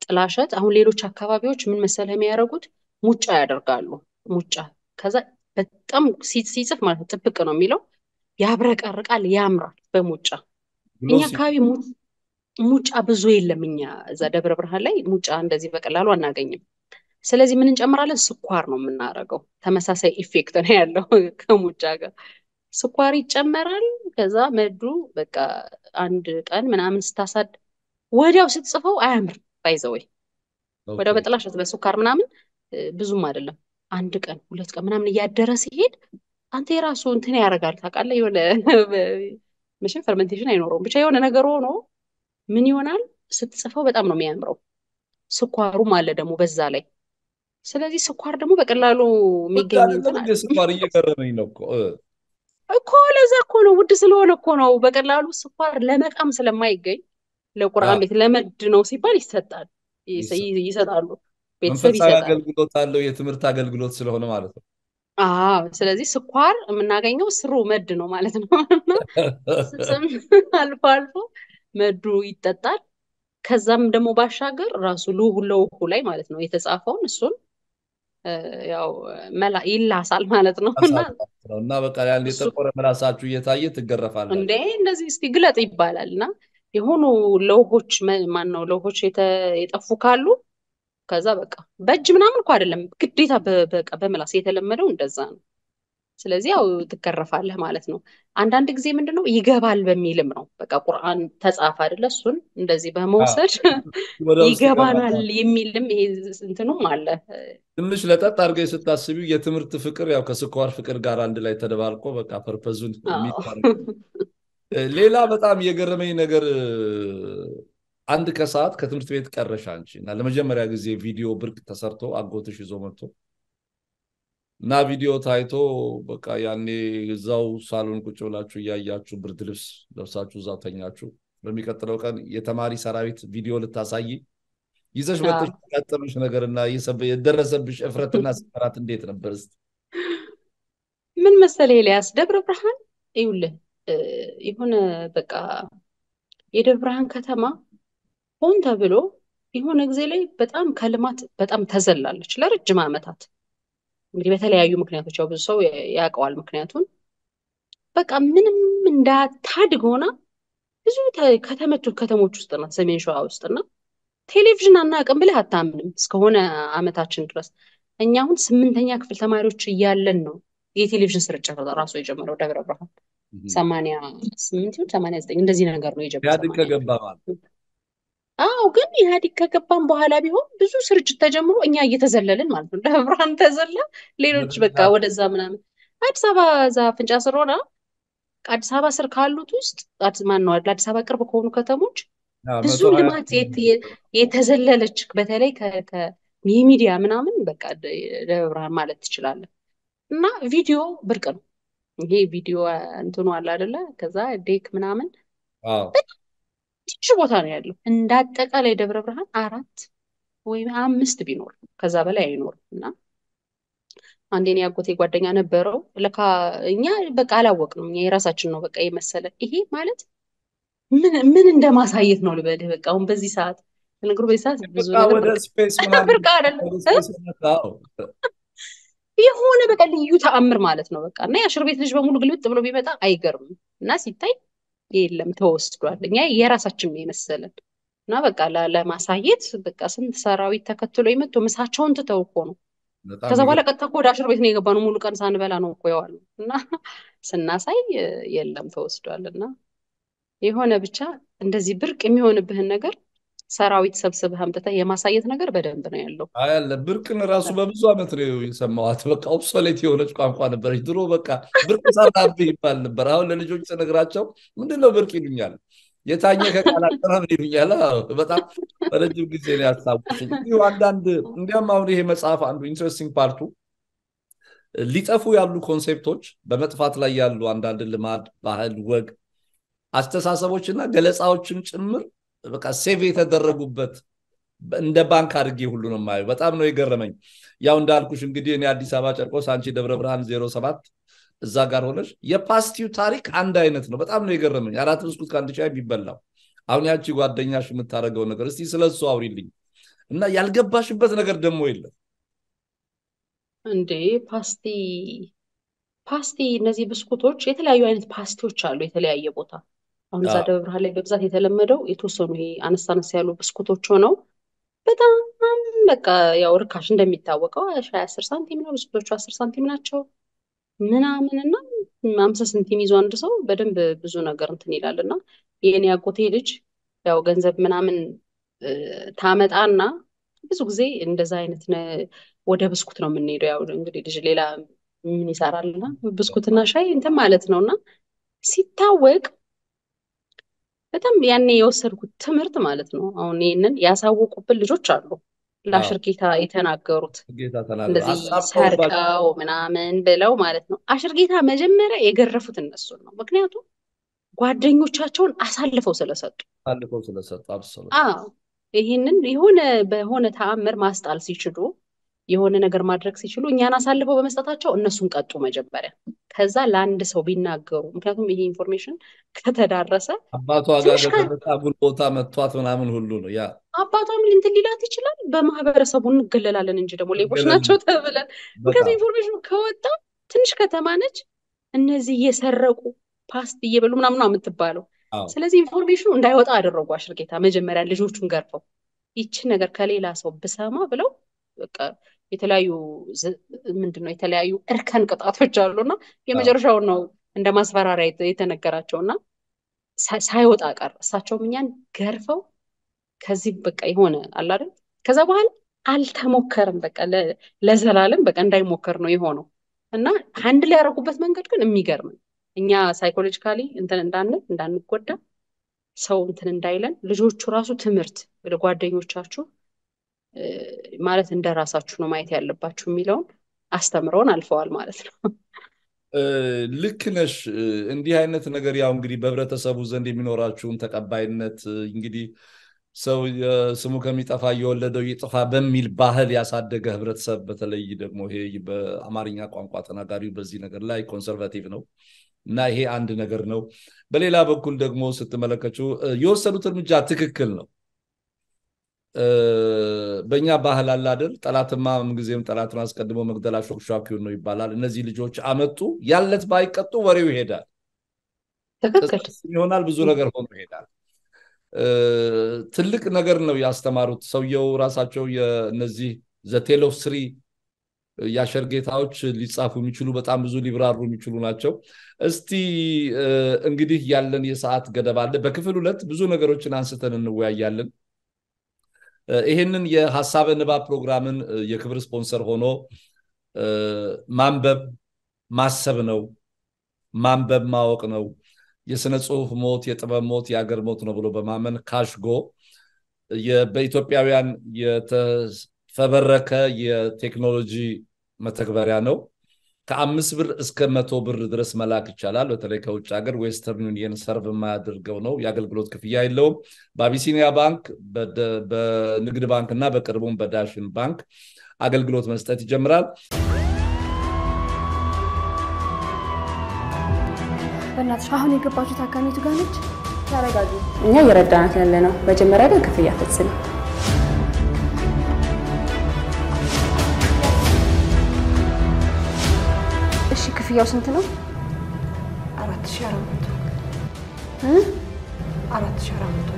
ጥላሸት አሁን ሌሎች አካባቢዎች ምን መሰለህ የሚያደርጉት ሙጫ ያደርጋሉ። ሙጫ ከዛ በጣም ሲጽፍ ማለት ነው ጥብቅ ነው የሚለው ያብረቀርቃል፣ ያምራል በሙጫ እኛ አካባቢ ሙጫ ብዙ የለም። እኛ እዛ ደብረ ብርሃን ላይ ሙጫ እንደዚህ በቀላሉ አናገኝም። ስለዚህ ምን እንጨምራለን? ስኳር ነው የምናደርገው። ተመሳሳይ ኢፌክት ነው ያለው ከሙጫ ጋር ስኳር ይጨመራል። ከዛ መዱ በቃ አንድ ቀን ምናምን ስታሳድ ወዲያው ስትጽፈው አያምርም። ባይዘወይ ወዲያው በጥላሸት በስኳር ምናምን ብዙም አይደለም። አንድ ቀን ሁለት ቀን ምናምን እያደረ ሲሄድ አንተ የራሱ እንትን ያደርጋል ታውቃለህ። የሆነ መቼም ፈርመንቴሽን አይኖረውም ብቻ የሆነ ነገር ሆኖ ምን ይሆናል ስትጽፈው በጣም ነው የሚያምረው። ስኳሩም አለ ደግሞ በዛ ላይ። ስለዚህ ስኳር ደግሞ በቀላሉ የሚገኝ ስኳር እየቀረበኝ ነው እኮ ለዛ እኮ ነው ውድ ስለሆነ እኮ ነው። በቀላሉ ስኳር ለመቃም ስለማይገኝ ለቁርአን ቤት ለመድ ነው ሲባል ይሰጣል ይሰጣሉ። ቤተሰብ መንፈሳዊ ይሰጣል። አገልግሎት አለው የትምህርት አገልግሎት ስለሆነ ማለት ነው። አዎ ስለዚህ ስኳር የምናገኘው ስሩ መድ ነው ማለት ነው። ስም አልፎ አልፎ መዱ ይጠጣል። ከዛም ደግሞ ባሻገር ራሱ ልሁ ለውሁ ላይ ማለት ነው የተጻፈውን እሱን ያው መላ ይላሳል ማለት ነው እና እና በቃ ያን የጠቆረ ምላሳችሁ እየታየ ትገረፋለች። እንዴ እንደዚህ እስቲ ግለጥ ይባላል እና የሆኑ ለውሆች ማን ነው ለውሆች የጠፉ ካሉ ከዛ በቃ በእጅ ምናምን እኮ አይደለም ግዴታ በቃ በምላስ የተለመደው እንደዛ ነው። ስለዚህ ያው ትገረፋለህ ማለት ነው። አንዳንድ ጊዜ ምንድን ነው ይገባል በሚልም ነው በቃ ቁርአን ተጻፈ አይደለ እሱን እንደዚህ በመውሰድ ይገባናል የሚልም ይሄ እንትኑም አለ። ትንሽ ለጠጥ አድርገሽ ስታስቢው የትምህርት ፍቅር ያው ከስኳር ፍቅር ጋር አንድ ላይ ተደባልቆ በቃ ፐርፐዙን ሌላ በጣም የገረመኝ ነገር አንድ ከሰዓት ከትምህርት ቤት ቀረሽ አንቺ እና ለመጀመሪያ ጊዜ ቪዲዮ ብርቅ ተሰርቶ አጎትሽ ይዞ መጥቶ እና ቪዲዮ ታይቶ በቃ ያኔ እዛው ሳሎን ቁጭ ብላችሁ እያያችሁ ብርድ ልብስ ለብሳችሁ እዛው ተኛችሁ። በሚቀጥለው ቀን የተማሪ ሰራዊት ቪዲዮ ልታሳይ ይዘሽ መጥተሽ ያጋጠመሽ ነገርና የደረሰብሽ እፍረትና ስፈራት እንዴት ነበር? እስኪ ምን መሰለህ ኤልያስ፣ ደብረ ብርሃን ይኸውልህ የሆነ በቃ የደብረ ብርሃን ከተማ ሆን ተብሎ የሆነ ጊዜ ላይ በጣም ከልማት በጣም ተዘላለች ለረጅም ዓመታት። እንግዲህ በተለያዩ ምክንያቶች ያው ብዙ ሰው ያውቀዋል ምክንያቱን። በቃ ምንም እንዳታድግ ሆና ብዙ ከተመቱ ከተሞች ውስጥ ናት ሰሜን ሸዋ ውስጥ እና ቴሌቪዥን አናውቅም ብለህ አታምንም። እስከሆነ ዓመታችን ድረስ እኛ አሁን ስምንተኛ ክፍል ተማሪዎች እያለን ነው የቴሌቪዥን ስርጭት ራሱ የጀመረው ደብረ ብርሃን ሰማንያ ስምንት ይሁን ሰማንያ ዘጠኝ እንደዚህ ነገር ነው የጀመረው። ኢህአዴግ ከገባ ማለት አዎ ግን ኢህአዴግ ከገባም በኋላ ቢሆን ብዙ ስርጭት ተጀምሮ እኛ እየተዘለልን ማለት ነው። ደብረ ብርሃን ተዘላ፣ ሌሎች በቃ ወደዛ ምናምን አዲስ አበባ እዛ ፍንጫ ስር ሆና አዲስ አበባ ስር ካሉት ውስጥ ማን ነው ለአዲስ አበባ ቅርብ ከሆኑ ከተሞች ብዙ ልማት የተዘለለች በተለይ የሚዲያ ምናምን በቃ ደብረ ብርሃን ማለት ትችላለን። እና ቪዲዮ ብርቅ ነው። ይሄ ቪዲዮ እንትኑ አለ አይደለ? ከዛ ዴክ ምናምን ትንሽ ቦታ ነው ያለው። እንደ አጠቃላይ ደብረ ብርሃን አራት ወይም አምስት ቢኖር ከዛ በላይ አይኖርም። እና አንዴ እኔ አጎቴ ጓደኛ ነበረው። ለካ እኛ በቃ አላወቅንም። እኛ የራሳችን ነው በቃ የመሰለን። ይሄ ማለት ምን ምን እንደማሳየት ነው ልበልህ። በቃ አሁን በዚህ ሰዓት ነገሩ በዚህ ሰዓት ብዙ ወደ ስፔስ ብርቅ አይደለም የሆነ በቃ ልዩ ተአምር ማለት ነው። በቃ እና የአሽር ቤት ልጅ በሙሉ ግልብጥ ብሎ ቢመጣ አይገርምም። እና ሲታይ የለም ተወስዷል። እኛ የራሳችን ነው የመሰለን እና በቃ ለማሳየት በቃ ስንት ሰራዊት ተከትሎ የመጡ ምሳቸውን ትተው እኮ ነው። ከዛ በኋላ ቀጥታ እኮ ወደ አሽር ቤት ነው የገባነው። ሙሉ ቀን ሳንበላ ነው እኮ የዋልነው እና ስናሳይ የለም ተወስዷል። እና የሆነ ብቻ እንደዚህ ብርቅ የሚሆንብህን ነገር ሰራዊት ሰብስበህ አምጥተህ የማሳየት ነገር በደንብ ነው ያለው። አያለ ብርቅን ራሱ በብዙ ዓመት ነው የሰማኋት። በቃ ኦብሶሌት የሆነች ቋንቋ ነበረች። ድሮ በቃ ብርቅ ሰራብህ ይባል ነበር። አሁን ለልጆች ስነግራቸው ምንድነው ብርቅ ይሉኛል። የታኘ ከቃላት ምናምን ይሉኛል። በጣም በረጅም ጊዜ ነው ያስታወሱኝ። እንዲሁ አንዳንድ እንዲያም አሁን ይሄ መጽሐፍ አንዱ ኢንትረስቲንግ ፓርቱ ሊጠፉ ያሉ ኮንሴፕቶች፣ በመጥፋት ላይ ያሉ አንዳንድ ልማድ፣ ባህል፣ ወግ፣ አስተሳሰቦችና ገለጻዎችን ጭምር በቃ ሴቭ የተደረጉበት እንደ ባንክ አድርጌ ሁሉ ነው የማየው። በጣም ነው የገረመኝ። ያው እንዳልኩሽ እንግዲህ እኔ አዲስ አበባ ጨርቆስ፣ አንቺ ደብረ ብርሃን ዜሮ ሰባት እዛ ጋር ሆነች የፓስቲው ታሪክ አንድ አይነት ነው። በጣም ነው የገረመኝ። አራት ብስኩት ከአንድ ሻይ የሚበላው አሁን ያቺ ጓደኛሽ የምታደርገው ነገር እስቲ ስለሱ አውሪልኝ። እና ያልገባሽበት ነገር ደግሞ የለም እንዴ ፓስቲ ፓስቲ እነዚህ ብስኩቶች የተለያዩ አይነት ፓስቲዎች አሉ የተለያየ ቦታ አሁን እዛ ደብረ ብርሃን ላይ በብዛት የተለመደው የተወሰኑ ይሄ አነስ አነስ ያሉ ብስኩቶች ሆነው በጣም በቃ ያው ርካሽ እንደሚታወቀው ሻይ አስር ሳንቲም ነው ብስኩቶቹ አስር ሳንቲም ናቸው ምናምን እና አምሳ ሳንቲም ይዞ አንድ ሰው በደንብ ብዙ ነገር እንትን ይላል እና የእኔ አጎቴ ልጅ ያው ገንዘብ ምናምን ታመጣና ብዙ ጊዜ እንደዛ አይነት ወደ ብስኩት ነው የምንሄደው ያው እንግዲህ ልጅ ሌላ ምን ይሰራልና ብስኩትና ሻይ እንትን ማለት ነው እና ሲታወቅ በጣም ያኔ የወሰድኩት ትምህርት ማለት ነው አሁን ይህንን ያሳወቁብን ልጆች አሉ ለአሽርጌታ የተናገሩት እንደዚህ ሰርቀው ምናምን ብለው ማለት ነው አሽርጌታ መጀመሪያ የገረፉት እነሱን ነው ምክንያቱም ጓደኞቻቸውን አሳልፈው ስለሰጡ አሳልፈው ስለሰጡ ይህንን የሆነ በሆነ ተአምር ማስጣል ሲችሉ የሆነ ነገር ማድረግ ሲችሉ እኛን አሳልፈው በመስጠታቸው እነሱን ቀጡ መጀመሪያ ከዛ ለአንድ ሰው ቢናገሩ ምክንያቱም ይሄ ኢንፎርሜሽን ከተዳረሰ አባቷ ጋር አጉል ቦታ መጥቷት ምናምን ሁሉ ነው ያ አባቷም ልንትን ሊላት ይችላል በማህበረሰቡ እንገለላለን እንጂ ደግሞ ሌቦች ናቸው ተብለን ምክንያቱም ኢንፎርሜሽኑ ከወጣ ትንሽ ከተማ ነች እነዚህ እየሰረቁ ፓስት እየበሉ ምናምን ነው የምትባለው ስለዚህ ኢንፎርሜሽኑ እንዳይወጣ አደረጉ አሽርጌታ መጀመሪያ ልጆቹን ገርፈው ይችን ነገር ከሌላ ሰው ብሰማ ብለው በቃ የተለያዩ ምንድን ነው የተለያዩ እርከን ቅጣቶች አሉና የመጨረሻውን ነው እንደ ማስፈራሪያ የተነገራቸው እና ሳይወጣ ቀር እሳቸውም እኛን ገርፈው ከዚህ በቃ የሆነ አላደል ከዛ በኋላ አልተሞከርም በቃ ለዘላለም በቃ እንዳይሞከር ነው የሆነው እና አንድ ላይ ያደረጉበት መንገድ ግን የሚገርም ነው እኛ ሳይኮሎጂካሊ እንትን እንዳንል እንዳንጎዳ ሰው እንትን እንዳይለን ልጆቹ ራሱ ትምህርት ለጓደኞቻችሁ ማለት እንደ ራሳችሁ ነው ማየት ያለባችሁ የሚለውን አስተምረውን አልፈዋል ማለት ነው ልክ ነሽ እንዲህ አይነት ነገር ያው እንግዲህ በህብረተሰቡ ዘንድ የሚኖራችሁን ተቀባይነት እንግዲህ ሰው ስሙ ከሚጠፋ እየወለደው ይጥፋ በሚል ባህል ያሳደገ ህብረተሰብ በተለይ ደግሞ ይሄ በአማርኛ ቋንቋ ተናጋሪው በዚህ ነገር ላይ ኮንሰርቫቲቭ ነው እና ይሄ አንድ ነገር ነው በሌላ በኩል ደግሞ ስትመለከችው የወሰዱት እርምጃ ትክክል ነው በእኛ ባህል አለ አይደል ጠላትማ ምንጊዜም ጠላቱን አስቀድሞ መግደል አሾክሿኪውን ነው ይባላል እነዚህ ልጆች አመጡ ያለት ባይቀጡ ወሬው ይሄዳል ይሆናል ብዙ ነገር ሆኖ ይሄዳል ትልቅ ነገር ነው ያስተማሩት ሰውየው ራሳቸው እነዚህ ዘቴሎ ስሪ የአሸርጌታዎች ሊጻፉ የሚችሉ በጣም ብዙ ሊብራሩ የሚችሉ ናቸው እስቲ እንግዲህ ያለን የሰዓት ገደብ አለ በክፍል ሁለት ብዙ ነገሮችን አንስተን እንወያያለን ይህንን የሀሳበ ንባብ ፕሮግራምን የክብር ስፖንሰር ሆኖ ማንበብ ማሰብ ነው ማንበብ ማወቅ ነው የስነ ጽሁፍ ሞት የጥበብ ሞት የአገር ሞት ነው ብሎ በማመን ካሽጎ በኢትዮጵያውያን የተፈበረከ የቴክኖሎጂ መተግበሪያ ነው ከአምስት ብር እስከ መቶ ብር ድረስ መላክ ይቻላል በተለይ ከውጭ ሀገር ዌስተርን ዩኒየን ሰርቭ የማያደርገው ነው የአገልግሎት ክፍያ የለውም በአቢሲኒያ ባንክ በንግድ ባንክ እና በቅርቡም በዳሽን ባንክ አገልግሎት መስጠት ይጀምራል በእናትሽ አሁን የገባችው ታካሚቱ ጋር ነች ተረጋጊ እኛ እየረዳናት ያለ ነው መጀመሪያ ግን ክፍያ ፈጽም እሺ ክፍያው ስንት ነው አራት ሺህ አራት መቶ አራት ሺህ አራት መቶ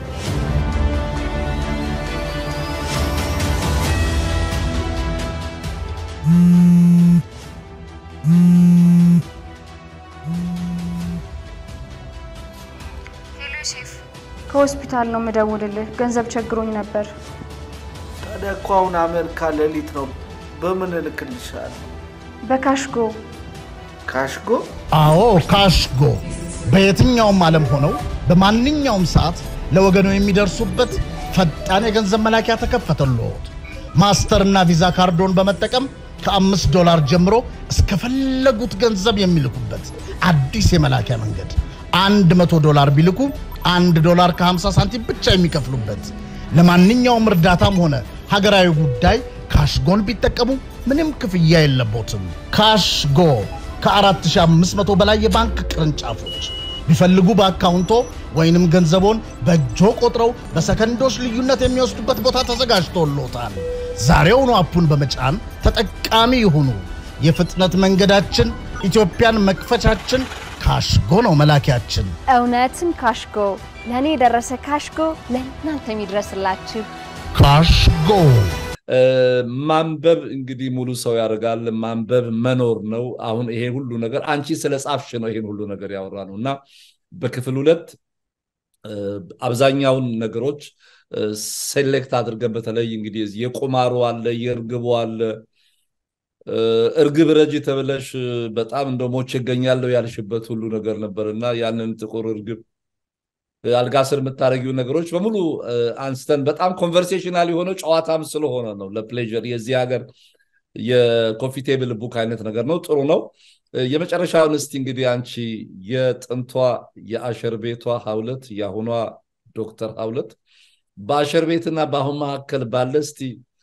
ከሆስፒታል ነው የምደውልልህ ገንዘብ ቸግሮኝ ነበር ታዲያ እኮ አሁን አሜሪካ ሌሊት ነው በምን እልክልሻለሁ በካሽጎ ካሽጎ አዎ ካሽጎ በየትኛውም ዓለም ሆነው በማንኛውም ሰዓት ለወገኑ የሚደርሱበት ፈጣን የገንዘብ መላኪያ ተከፈተልዎት። ማስተርና ቪዛ ካርዶን በመጠቀም ከአምስት ዶላር ጀምሮ እስከፈለጉት ገንዘብ የሚልኩበት አዲስ የመላኪያ መንገድ። አንድ መቶ ዶላር ቢልኩ አንድ ዶላር ከ50 ሳንቲም ብቻ የሚከፍሉበት። ለማንኛውም እርዳታም ሆነ ሀገራዊ ጉዳይ ካሽጎን ቢጠቀሙ ምንም ክፍያ የለቦትም። ካሽጎ ከ4500 በላይ የባንክ ቅርንጫፎች ቢፈልጉ በአካውንቶ ወይንም ገንዘቦን በእጆ ቆጥረው በሰከንዶች ልዩነት የሚወስዱበት ቦታ ተዘጋጅቶሎታል። ዛሬውኑ አፑን በመጫን ተጠቃሚ ይሁኑ። የፍጥነት መንገዳችን ኢትዮጵያን መክፈቻችን ካሽጎ ነው መላኪያችን። እውነትም ካሽጎ ለእኔ የደረሰ ካሽጎ ለእናንተ የሚድረስላችሁ። ካሽጎ ማንበብ እንግዲህ ሙሉ ሰው ያደርጋል። ማንበብ መኖር ነው። አሁን ይሄ ሁሉ ነገር አንቺ ስለ ጻፍሽ ነው ይሄን ሁሉ ነገር ያወራ ነው እና በክፍል ሁለት አብዛኛውን ነገሮች ሴሌክት አድርገን በተለይ እንግዲህ የቁማሩ አለ፣ የእርግቡ አለ። እርግብ ረጅ ተብለሽ በጣም እንደ ሞቼ እገኛለሁ ያልሽበት ሁሉ ነገር ነበር እና ያንን ጥቁር እርግብ አልጋ ስር የምታደረጊው ነገሮች በሙሉ አንስተን በጣም ኮንቨርሴሽናል የሆነው ጨዋታም ስለሆነ ነው። ለፕሌዥር የዚህ ሀገር የኮፊ ቴብል ቡክ አይነት ነገር ነው። ጥሩ ነው። የመጨረሻውን እስቲ እንግዲህ አንቺ የጥንቷ የአሸር ቤቷ ሀውለት የአሁኗ ዶክተር ሀውለት በአሸር ቤትና በአሁን መካከል ባለ እስቲ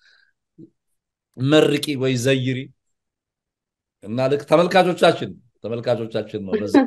መርቂ ወይ ዘይሪ እና ልክ ተመልካቾቻችን ተመልካቾቻችን ነው ለዚህ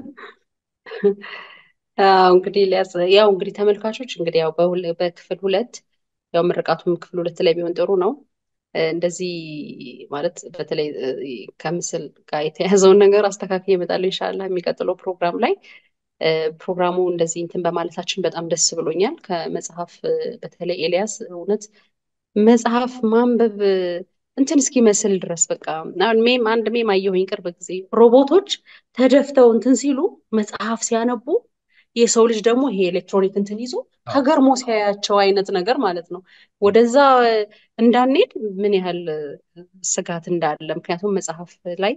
እንግዲህ ያው እንግዲህ ተመልካቾች እንግዲህ ያው በክፍል ሁለት ያው ምርቃቱም ክፍል ሁለት ላይ ቢሆን ጥሩ ነው። እንደዚህ ማለት በተለይ ከምስል ጋር የተያዘውን ነገር አስተካክል ይመጣል ኢንሻላ የሚቀጥለው ፕሮግራም ላይ ፕሮግራሙ እንደዚህ እንትን በማለታችን በጣም ደስ ብሎኛል። ከመጽሐፍ በተለይ ኤልያስ እውነት መጽሐፍ ማንበብ እንትን እስኪመስል ድረስ በቃ ሜም አንድ ሜም አየሁኝ ቅርብ ጊዜ ሮቦቶች ተደፍተው እንትን ሲሉ መጽሐፍ ሲያነቡ የሰው ልጅ ደግሞ ይሄ ኤሌክትሮኒክ እንትን ይዞ ተገርሞ ሲያያቸው አይነት ነገር ማለት ነው። ወደዛ እንዳንሄድ ምን ያህል ስጋት እንዳለ ምክንያቱም መጽሐፍ ላይ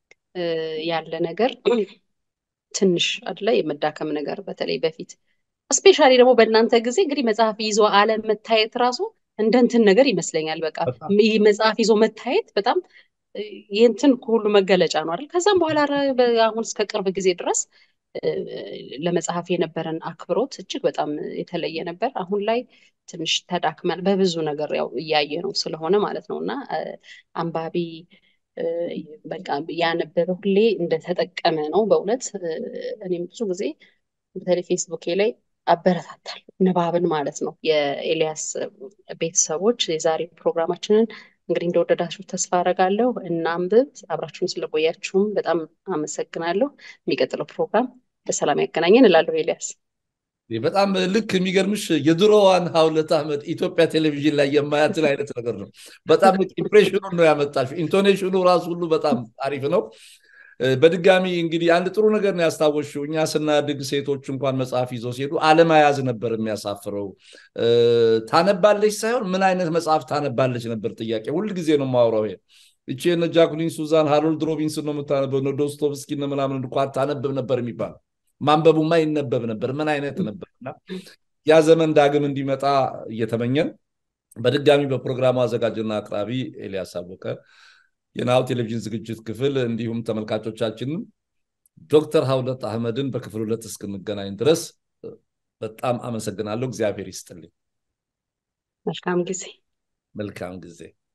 ያለ ነገር ትንሽ አድላ የመዳከም ነገር በተለይ በፊት ስፔሻሊ ደግሞ በእናንተ ጊዜ እንግዲህ መጽሐፍ ይዞ አለመታየት ራሱ እንደ እንትን ነገር ይመስለኛል። በቃ መጽሐፍ ይዞ መታየት በጣም የእንትን ሁሉ መገለጫ ነው አይደል? ከዛም በኋላ አሁን እስከ ቅርብ ጊዜ ድረስ ለመጽሐፍ የነበረን አክብሮት እጅግ በጣም የተለየ ነበር። አሁን ላይ ትንሽ ተዳክመን በብዙ ነገር ያው እያየ ነው ስለሆነ ማለት ነው እና አንባቢ በቃ ያነበበ ሁሌ እንደተጠቀመ ነው በእውነት እኔም ብዙ ጊዜ በተለይ ፌስቡኬ ላይ አበረታታል ንባብን ማለት ነው። የኤልያስ ቤተሰቦች የዛሬ ፕሮግራማችንን እንግዲህ እንደወደዳችሁ ተስፋ አረጋለሁ። እናንብብ። አብራችሁን ስለቆያችሁም በጣም አመሰግናለሁ። የሚቀጥለው ፕሮግራም በሰላም ያገናኘን እላለሁ። ኤልያስ በጣም ልክ የሚገርምሽ የድሮዋን ሀውለት አህመድ ኢትዮጵያ ቴሌቪዥን ላይ የማያትን አይነት ነገር ነው። በጣም ኢምፕሬሽኑን ነው ያመጣሽ። ኢንቶኔሽኑ ራሱ ሁሉ በጣም አሪፍ ነው። በድጋሚ እንግዲህ አንድ ጥሩ ነገር ነው ያስታወሽው። እኛ ስናድግ ሴቶች እንኳን መጽሐፍ ይዘው ሲሄዱ አለመያዝ ነበር የሚያሳፍረው። ታነባለች ሳይሆን ምን አይነት መጽሐፍ ታነባለች ነበር ጥያቄ። ሁል ጊዜ ነው የማወራው ይሄ እቺ እነ ጃኩሊን ሱዛን ሃሮልድ ሮቢንስን ነው የምታነበው፣ እነ ዶስቶቭስኪ ምናምን እንኳን ታነብብ ነበር የሚባለው። ማንበቡማ ይነበብ ነበር። ምን አይነት ነበር እና ያ ዘመን ዳግም እንዲመጣ እየተመኘን በድጋሚ በፕሮግራሙ አዘጋጅና አቅራቢ ኤልያስ አወቀ የናሁ ቴሌቪዥን ዝግጅት ክፍል እንዲሁም ተመልካቾቻችንን ዶክተር ሀውለት አህመድን በክፍል ሁለት እስክንገናኝ ድረስ በጣም አመሰግናለሁ። እግዚአብሔር ይስጥልኝ። መልካም ጊዜ መልካም ጊዜ